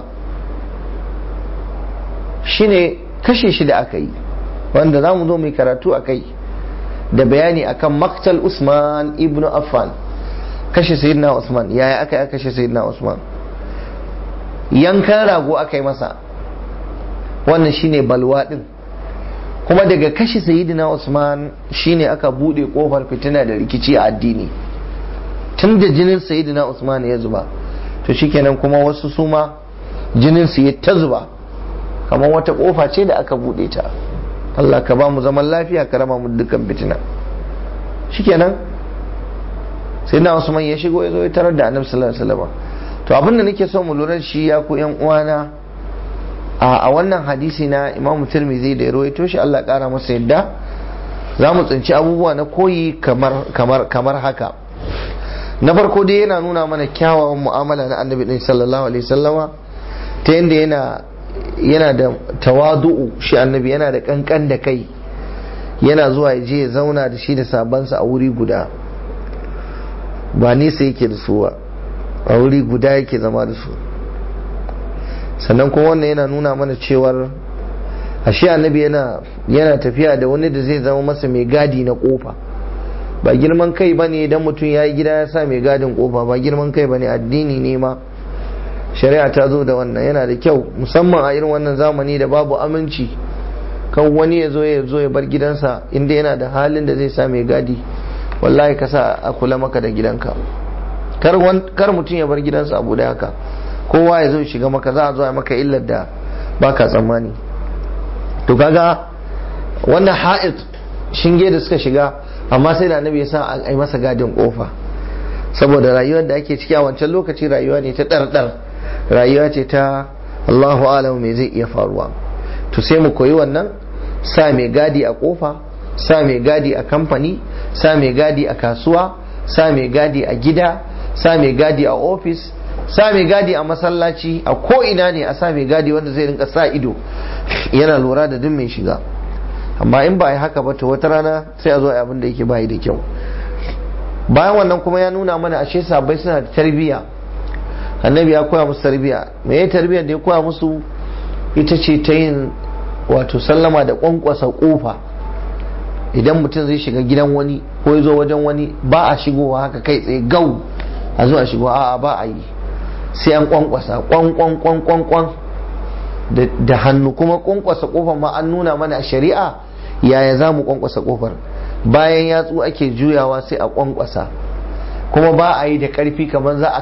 shine kashe shi da aka yi wanda za mu zo mai karatu a kai da bayani akan maktal usman ibn affan kashe sayyidina usman yaya aka yi kashe sayyidina usman yankan rago aka yi masa wannan shine balwa din kuma daga kashe sayyidina usman shine aka bude kofar fitina da rikici a addini tun da jinin sayyidina usman ya zuba to shikenan kuma wasu suma jinin su ya ta zuba kamar wata kofa ce da aka bude ta Allah ka ba mu zaman lafiya ka rama mu dukkan fitina shikenan sayyidina usman ya shigo ya zo ya tarar da annabi sallallahu alaihi wasallam to abin da nake so mu lura shi ya ku yan uwana a wannan hadisi na imam tirmidhi da ya rawaito shi Allah kara masa yadda za mu tsinci abubuwa na koyi kamar haka na farko dai yana nuna mana kyawawan mu'amala na annabi din sallallahu alaihi wasallama ta yadda yana yana da tawadu'u shi annabi yana da kankan da kai yana zuwa ya je ya zauna da shi da sabansa a wuri guda ba nesa yake da su ba a wuri guda yake zama da su sannan kuma wannan yana nuna mana cewar ashe annabi yana yana tafiya da wani da zai zama masa mai gadi na kofa ba girman kai ba ne idan mutum ya yi gida ya sa mai gadin kofa ba girman kai ba ne addini ne ma shari'a ta zo da wannan yana da kyau musamman a irin wannan zamani da babu aminci kan wani ya zo ya zo ya bar gidansa inda yana da halin da zai sa mai gadi wallahi ka sa a kula maka da gidanka kar mutum ya bar gidansa abu da haka kowa ya zo shiga maka za a zo a maka illar da baka tsammani to kaga wannan ha'id shinge da suka shiga amma sai da annabi ya sa a yi masa gadin kofa saboda rayuwar da ake ciki a wancan lokaci rayuwa ne ta ɗarɗar rayuwa ce ta Allahu alam me zai iya faruwa to sai mu koyi wannan sa mai gadi a kofa sa mai gadi a kamfani sa mai gadi a kasuwa sa mai gadi a gida sa mai gadi a ofis sa mai gadi a masallaci a ko ina ne a sa mai gadi wanda zai rinka sa ido yana lura da duk mai shiga amma in ba a yi haka ba to wata rana sai a zo a abin da yake bayi da kyau bayan wannan kuma ya nuna mana ashe sabai suna da tarbiyya annabi ya koya musu tarbiyya me ya tarbiyya da ya koya musu ita ce ta yin wato sallama da kwankwasa kofa idan mutum zai shiga gidan wani ko ya zo wajen wani ba a shigowa haka kai tsaye gau a zo a shigo a'a ba a yi sai an kwankwasa kwan kwan kwan kwan kwan da hannu kuma kwankwasa kofar ma an nuna mana a shari'a yaya za mu kwankwasa kofar bayan yatsu ake juyawa sai a kwankwasa kuma ba a yi da karfi kamar za a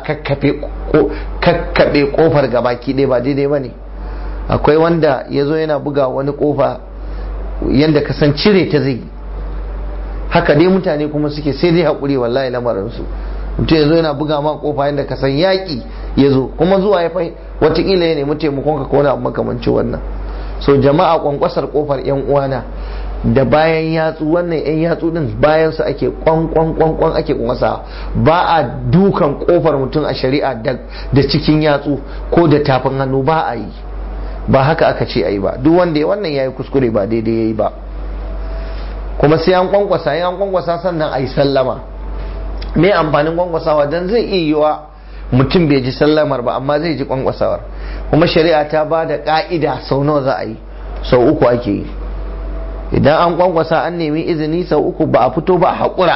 kakkaɓe kofar gabaki ɗaya ba daidai ba ne akwai wanda ya zo yana buga wani kofa yadda ka san cire ta zai haka dai mutane kuma suke sai dai haƙuri wallahi lamarinsu mutum ya zo yana buga ma kofa yadda ka san yaƙi ya zo kuma zuwa ya fai watakila ya nemi taimakon ka kona makamanci wannan so jama'a kwankwasar kofar yan uwana da bayan yatsu wannan yan yatsu din bayan su ake kwankwan kwankwan ake kwankwasa ba a dukan kofar mutum a shari'a da cikin yatsu ko da tafin hannu ba a yi ba haka aka ce a yi ba duk wanda ya wannan ya yi kuskure ba daidai ya yi ba kuma sai an kwankwasa an kwankwasa sannan a yi sallama me amfanin kwankwasawa don zai iya yiwa mutum bai ji sallamar ba amma zai ji kwankwasawar kuma shari'a ta ba da ka'ida sau nawa za a yi sau uku ake yi idan an kwankwasa an nemi izini sau uku ba a fito ba a haƙura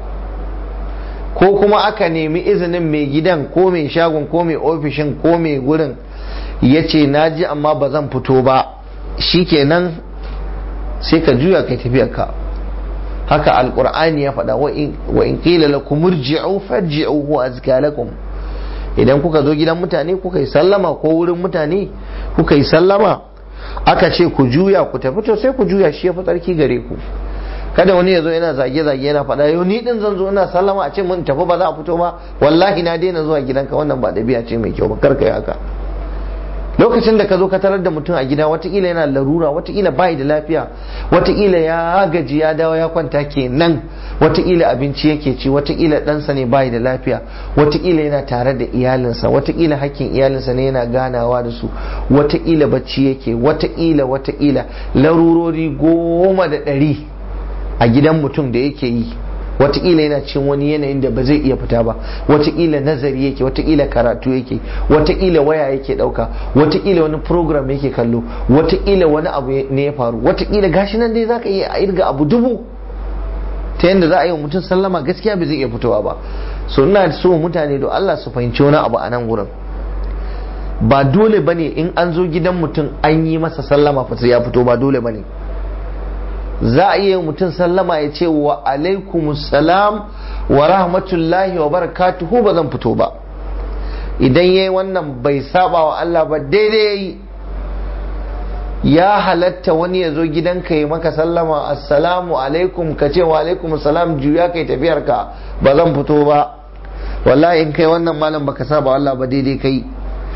ko kuma aka nemi izinin mai gidan ko mai shagon ko mai ofishin ko mai gurin ya ce na ji amma ba zan fito ba shikenan sai ka juya kai tafiyarka haka alkur'ani ya faɗa wa in qila lakum irji'u farji'u huwa azka lakum idan kuka zo gidan mutane kuka yi sallama ko wurin mutane kuka yi sallama aka ce ku juya ku tafi to sai ku juya shi ya fi tsarki gare ku kada wani ya zo yana zage-zage yana faɗa yau ni din zan zo ina sallama a ce mun tafi ba za a fito ba wallahi na daina zuwa gidanka wannan ba ɗabi'a ce mai kyau ba karka yi haka lokacin da ka zo ka tarar da mutum a gida watakila yana larura watakila bai da lafiya watakila ya gaji ya dawo ya kwanta kenan watakila abinci yake ci watakila ɗansa ne bai da lafiya watakila yana tare da iyalinsa watakila hakkin iyalinsa ne yana ganawa da su watakila bacci yake watakila watakila larurori goma da ɗari a gidan mutum da yake yi watakila yana cin wani yanayin da ba zai iya fita ba watakila nazari yake watakila karatu yake watakila waya yake dauka watakila wani program yake kallo watakila wani abu ne ya faru watakila gashi nan dai zaka iya irga abu dubu ta yadda za a yi wa mutum sallama gaskiya bai zai iya fitowa ba so ina so mutane da Allah su fahimci wani abu a nan gurin ba dole bane in an zo gidan mutum an yi masa sallama fa sai ya fito ba dole bane za a iya mutum sallama ya ce wa alaikum salam wa rahmatullahi wa barakatuhu ba zan fito ba idan yayi wannan bai saba wa Allah ba daidai yayi ya halatta wani ya zo gidanka ya maka sallama assalamu alaikum ka ce wa alaikum salam juya kai tafiyar ka ba zan fito ba wallahi in kai wannan malam baka saba wa Allah ba daidai kai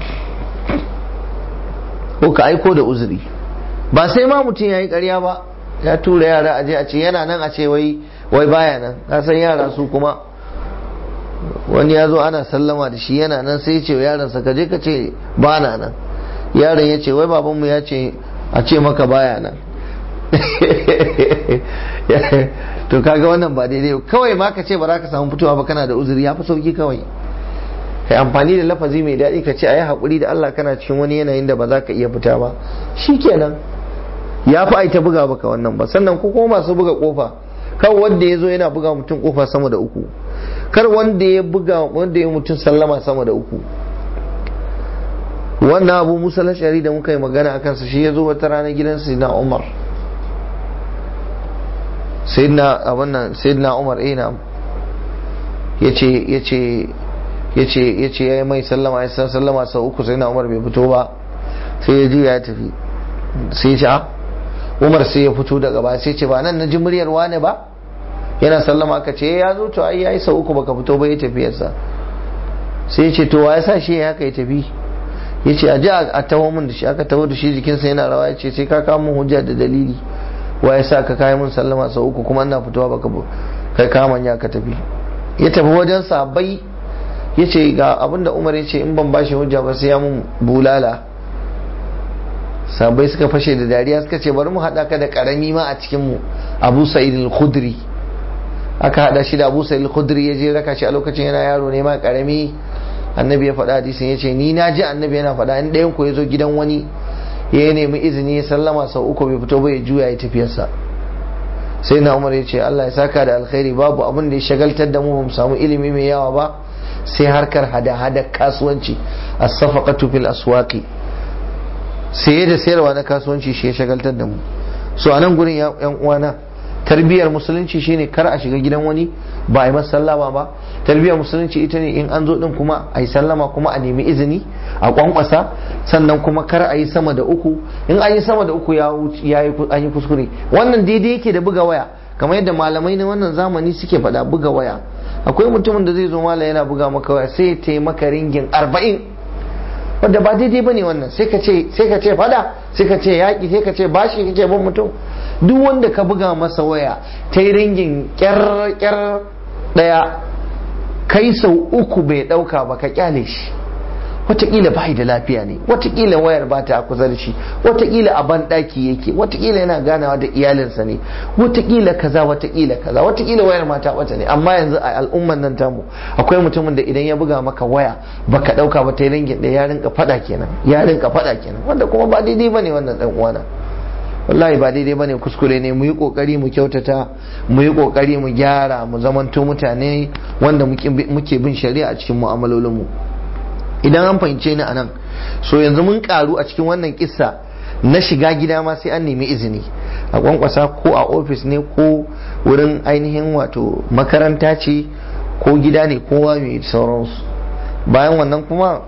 ko ka aiko da uzuri ba sai ma mutum ya yi ƙarya ba ya tura yara aje a ce yana nan a ce wai wai baya nan ka san yara su kuma wani ya zo ana sallama da shi yana nan sai ya ce yaron sa kaje ka ce ba na nan yaron ya ce wai babanmu ya ce a ce maka baya nan to kaga wannan ba daidai kawai ma ka ce ba za ka samu fitowa ba kana da uzuri ya fi sauki kawai kai amfani da lafazi mai daɗi ka ce a yi haƙuri da Allah kana cikin wani yanayin da ba za ka iya fita ba shi kenan ya fi aita buga baka wannan ba sannan ku kuma masu buga kofa kar wanda ya zo yana buga mutum kofa sama da uku kar wanda ya buga wanda ya mutum sallama sama da uku wannan abu musa lashari da muka yi magana a kansa shi ya zo wata rana gidan sayyidina umar sayyidina a wannan sayyidina umar ina ya ce ya ce ya ce ya ce ya yi mai sallama ya san sallama sau uku sayyidina umar bai fito ba sai ya juya ya tafi sai ya ce umar sai ya fito daga ba sai ce ba nan na ji muryar wane ba yana sallama aka ce ya zo to ai yayi sau uku baka fito ba ya tafiyarsa sai ya ce to wa ya sa shi ya haka ya tafi ya ce a ji a taho min da shi aka taho da shi jikinsa yana rawa ya ce sai ka kawo min hujja da dalili wa ya sa ka kayi min sallama sau uku kuma ina fitowa baka kai kama ya ka tafi ya tafi wajen sabai ya ce ga abinda umar ya ce in ban bashi hujja ba sai ya mun bulala sabai suka fashe da dariya suka ce bari mu haɗa ka da ƙarami ma a cikin mu abu sa'id al-khudri aka haɗa shi da abu sa'id al-khudri ya je raka shi a lokacin yana yaro ne ma ƙarami annabi ya faɗa hadisin ya ce ni na ji annabi yana faɗa in ɗayan ku ya zo gidan wani ya nemi izini ya sallama sau uku bai fito ba ya juya ya tafiyarsa sai na umar ya ce Allah ya saka da alkhairi babu abin da ya shagaltar da mu ba mu samu ilimi mai yawa ba sai harkar hada-hada kasuwanci as-safaqatu fil aswaqi saye da sayarwa na kasuwanci shi ya shagaltar da mu so a nan gurin yan uwana tarbiyyar musulunci shine kar a shiga gidan wani ba a yi masa sallama ba tarbiyyar musulunci ita ne in an zo din kuma a yi sallama kuma a nemi izini a kwankwasa sannan kuma kar a yi sama da uku in an yi sama da uku ya yi an yi kuskure wannan daidai yake da buga waya kamar yadda malamai na wannan zamani suke faɗa buga waya akwai mutumin da zai zo mala yana buga maka waya sai ya taimaka ringin arba'in wanda ba daidai bane wannan sai ka ce sai ka ce fada sai ka ce yaki sai ka ce bashi kake bin mutum duk wanda ka buga masa waya ta yi ringin kyar kyar daya kai sau uku bai dauka ba ka kyale shi watakila bai da lafiya ne watakila wayar ba ta kusa da shi watakila a ban daki yake watakila yana ganawa da iyalinsa ne watakila kaza watakila kaza watakila wayar ma ta bata ne amma yanzu a al'umman nan tamu akwai mutumin da idan ya buga maka waya baka dauka ba ta yi ringin da ya rinka fada kenan ya rinka fada kenan wanda kuma ba daidai bane wannan dan uwana wallahi ba daidai bane kuskure ne mu yi kokari mu kyautata mu yi kokari mu gyara mu zamanto mutane wanda muke bin shari'a a cikin mu'amalolin mu idan an fahimce ni anan so yanzu mun karu a cikin wannan kissa na shiga gida ma sai an nemi izini a kwankwasa ko a ofis ne ko wurin ainihin wato makaranta ce ko gida ne kowa mai sauransu bayan wannan kuma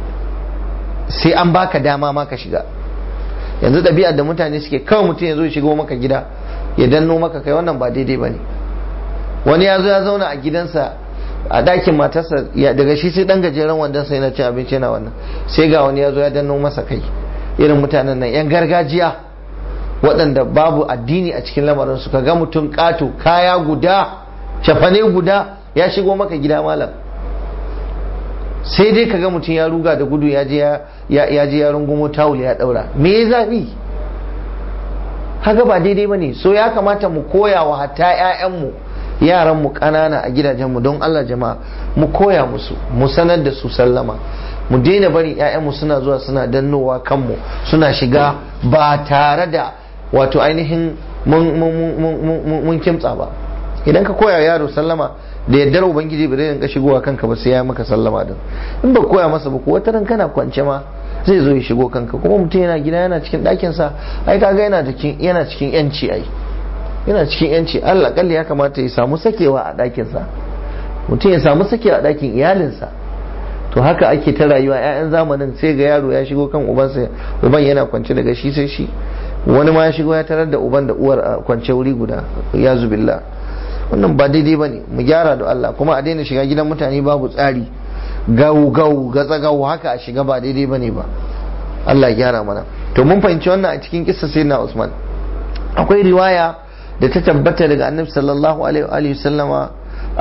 sai an baka dama ma ka shiga yanzu ɗabi'ar da mutane suke kawai mutum ya zo ya shigo maka gida ya danno maka kai wannan ba daidai ba ne wani ya zo ya zauna a gidansa a ɗakin matarsa daga shi sai ɗan gajeren wandon sai na cin abinci yana wannan sai ga wani ya zo ya danno masa kai irin mutanen nan yan gargajiya waɗanda babu addini a cikin lamarin su ka ga mutum ƙato kaya guda cafane guda ya shigo maka gida malam sai dai kaga mutum ya ruga da gudu ya je ya rungumo tawul ya daura me ya zafi haka ba daidai ba ne so ya kamata mu koya wa hatta 'ya'yanmu yaranmu ƙanana a gidajenmu don Allah jama'a mu koya musu mu sanar da su sallama mu daina bari 'ya'yanmu suna zuwa suna dannowa kanmu suna shiga ba tare da wato ainihin mun kimtsa ba idan ka koya yaro sallama da yaddar ubangiji ba zai rinka shigowa kanka ba sai ya maka sallama din in ba koya masa ba ko wata ran kana kwance ma zai zo ya shigo kanka kuma mutum yana gida yana cikin ɗakin sa ai kaga yana cikin yana cikin yanci ai yana cikin yanci Allah kalli ya kamata ya samu sakewa a ɗakin sa mutum ya samu sakewa a ɗakin iyalinsa to haka ake ta rayuwa ƴaƴan zamanin sai ga yaro ya shigo kan ubansa uban yana kwance daga shi sai shi wani ma ya shigo ya tarar da uban da uwar a kwance wuri guda ya zubillah wannan ba daidai ba ne mu gyara da Allah kuma a daina shiga gidan mutane babu tsari gau gau gatsa gau haka a shiga ba daidai ba ne ba Allah gyara mana to mun fahimci wannan a cikin kissa sai na Usman akwai riwaya da ta tabbata daga annabi sallallahu alaihi wa sallama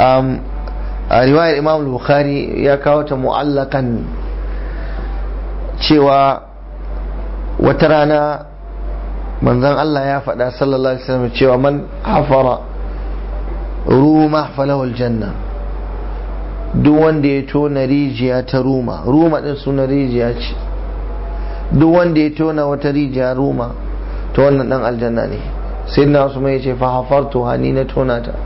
a riwayar imam bukhari ya kawo ta mu'allakan cewa wata rana manzon Allah ya faɗa sallallahu alaihi wasallam cewa man hafara ruma falahul janna duk wanda ya tona rijiya ta ruma ruma din suna rijiya ce duk wanda ya tona wata rijiya ruma ta wannan dan aljanna ne sai na usman ya ce fa hafartu hani na tona ta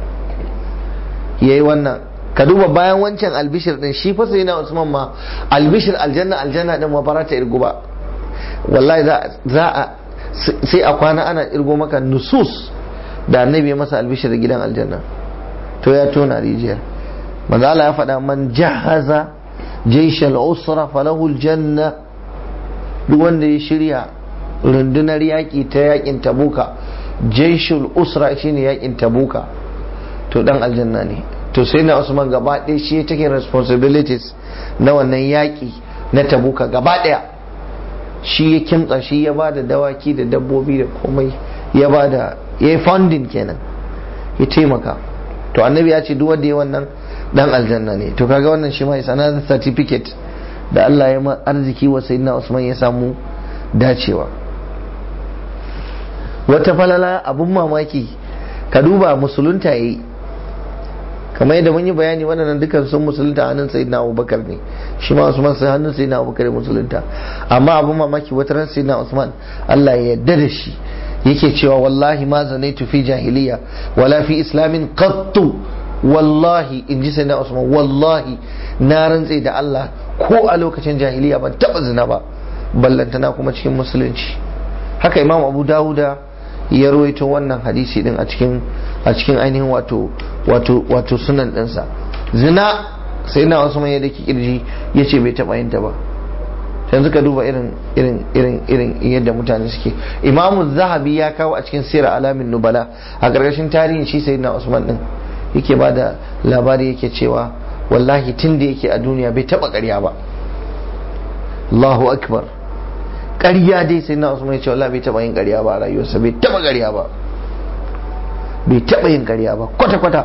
yayi wannan ka duba bayan wancan albishir din shi fa sai na usman ma albishir aljanna aljanna din ma barata irgu ba wallahi za a sai a kwana ana irgo maka nusus da annabi ya masa albishir gidan aljanna to ya tona rijiyar manzo Allah ya faɗa man jahaza jaysh al-usra falahu al-janna duk wanda ya shirya rundunar yaƙi ta yaƙin tabuka jaishul usra shine yaƙin tabuka to dan aljanna ne to sai na usman gaba ɗaya shi ya take responsibilities na wannan yaƙi na tabuka gaba ɗaya shi ya kimtsa shi ya ba da dawaki da dabbobi da komai ya ba da ya yi funding kenan ya taimaka to annabi ya ce duk wanda ya wannan dan aljanna ne to kaga wannan shi ma is another certificate da Allah ya ma arziki wa sayyidina Usman ya samu dacewa wata falala abun mamaki ka duba musulunta yayi kamar yadda mun yi bayani waɗannan dukan sun musulunta hannun sayyidina Abubakar ne shi ma Usman sai hannun sayyidina Abubakar ya musulunta amma abun mamaki wata ran sayyidina Usman Allah ya yarda da shi yake cewa wallahi ma zanaitu fi jahiliya wala fi islamin qattu wallahi in ji sayyidina Usman wallahi na rantse da Allah ko a lokacin jahiliya ban taba zina ba ballantana kuma cikin musulunci haka imam abu dawuda ya rawaito wannan hadisi din a cikin a cikin ainihin wato wato wato sunan ɗinsa zina sai na wasu mai da kirji ya ce bai taɓa yin ta ba yanzu ka duba irin irin irin irin yadda mutane suke imamu zahabi ya kawo a cikin sira alamin nubala a ƙarƙashin tarihin shi sai na usman din yake ba da labari yake cewa wallahi tun da yake a duniya bai taɓa ƙarya ba Allahu akbar ƙarya dai sai na usman ya ce wallahi bai taɓa yin ƙarya ba a rayuwarsa bai taɓa ƙarya ba bai taɓa yin ƙarya ba kwata-kwata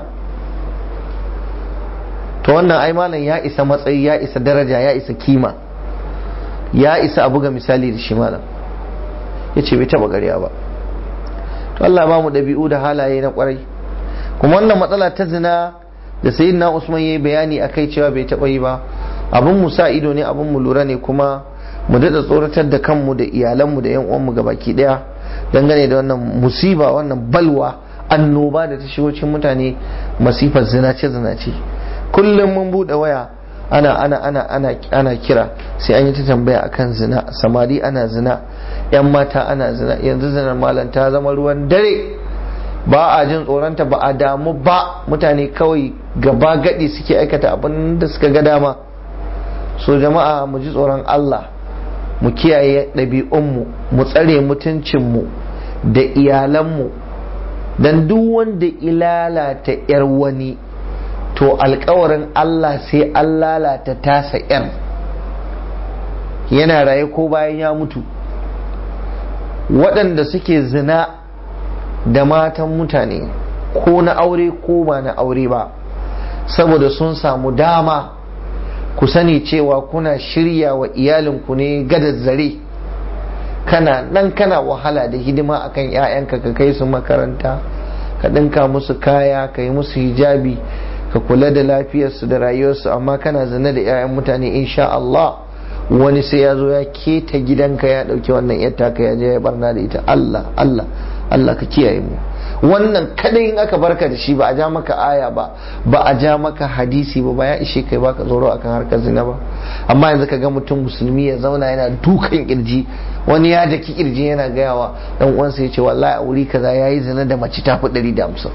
to wannan ai malam ya isa matsayi ya isa daraja ya isa kima ya isa a buga misali da shi malam ya ce bai taɓa ƙarya ba to Allah ba mu ɗabi'u da halaye na ƙwarai kuma wannan matsala ta zina da sayyidina Usman yayi bayani akai cewa bai taɓa yi ba abun mu sa ido ne abun mu lura ne kuma mu daɗa tsoratar da kanmu da iyalanmu da 'yan uwanmu gabaki ɗaya dangane da wannan musiba wannan balwa annoba da ta shigo cikin mutane masifar zinace zinace kullum mun buɗe waya ana ana ana ana ana kira sai an yi ta tambaya akan zina samari ana zina 'yan mata ana zina yanzu zinar malam ta zama ruwan dare ba a jin tsoronta ba a damu ba mutane kawai gaba gadi suke aikata abin da suka ga dama so jama'a mu ji tsoron Allah mu kiyaye ɗabi'unmu mu tsare mutuncinmu da iyalanmu don duk wanda ilalata 'yar wani to alkawarin Allah sai an lalata tasa 'yar yana raye ko bayan ya mutu waɗanda suke zina da matan mutane ko na aure ko ba na aure ba saboda sun samu dama ku sani cewa kuna shirya wa iyalinku ne gadar zare kana nan kana wahala da hidima akan 'ya'yanka ka kai su makaranta ka ɗinka musu kaya ka yi musu hijabi ka kula da lafiyarsu da rayuwarsu amma kana zina da 'ya'yan mutane insha Allah wani sai ya zo ya keta gidanka ya ɗauki wannan 'yar taka ya je ya barna da ita Allah Allah Allah ka kiyaye mu wannan kadai in aka barka da shi ba a ja maka aya ba ba a ja maka hadisi ba ba ya ishe kai baka tsoro akan harkar zina ba amma yanzu ka ga mutum musulmi ya zauna yana dukan kirji wani ya daki kirji yana gayawa dan uwansa ya ce wallahi a wuri kaza yayi zina da mace ta fi 150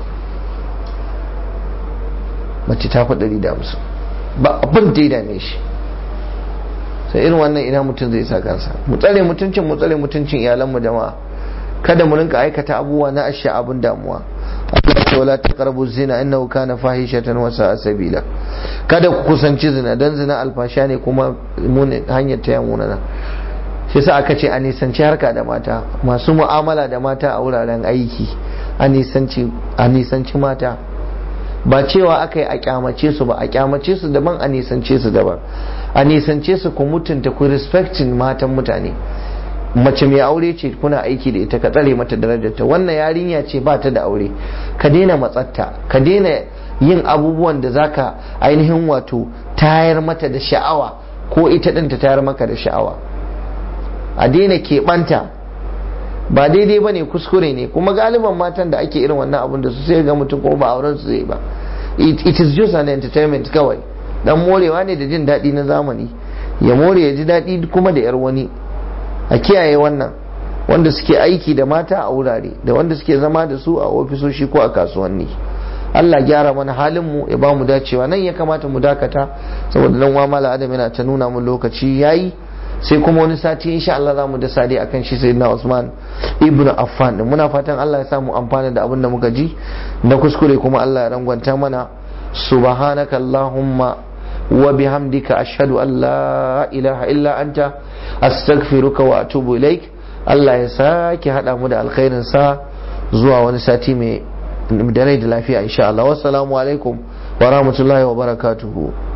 mace ta fi 150 ba abin da ya dame shi sai irin wannan ina mutum zai sa kansa mu tsare mutuncin mu tsare mutuncin iyalanmu jama'a kada mu rinka aikata abubuwa na asha abin damuwa Allah ce wala taqrabu zina innahu kana fahishatan wa sa'a sabila kada ku kusanci zina dan zina alfasha ne kuma mun hanyar ta yamuna na shi sa aka ce a nisanci harka da mata masu mu'amala da mata a wuraren aiki a nisanci a nisanci mata ba cewa aka yi a kyamace su ba a kyamace su daban a nisance su daban a nisance su ku mutunta ku respecting matan mutane mace mai aure ce kuna aiki da ita ka tsare mata darajarta wannan yarinya ce ba ta da aure ka daina matsatta ka daina yin abubuwan da zaka ainihin wato tayar mata da sha'awa ko ita ɗin ta tayar maka da sha'awa a daina keɓanta ba daidai ba ne kuskure ne kuma galiban matan da ake irin wannan abun da su sai ga mutum ko ba auren su zai ba it, it is just an entertainment kawai dan morewa ne da jin daɗi na zamani ya more ya ji daɗi kuma da yar wani a kiyaye wannan wanda suke aiki da mata a wurare da wanda suke zama da su a ofisoshi ko a kasuwanni Allah gyara mana halin mu ya ba mu dacewa nan ya kamata mu dakata saboda dan wa mala adam yana ta nuna mun lokaci yayi sai kuma wani sati insha Allah za mu da sadi akan shi sayyidina Usman ibn Affan din muna fatan Allah ya samu amfana da abin da muka ji na kuskure kuma Allah ya rangwanta mana subhanaka allahumma wa bihamdika ashhadu an la ilaha illa anta astaghfiruka wa atubu ilaik Allah ya sake hada mu da alkhairin sa zuwa wani sati mai da rai da lafiya insha Allah wassalamu alaikum wa rahmatullahi wa barakatuhu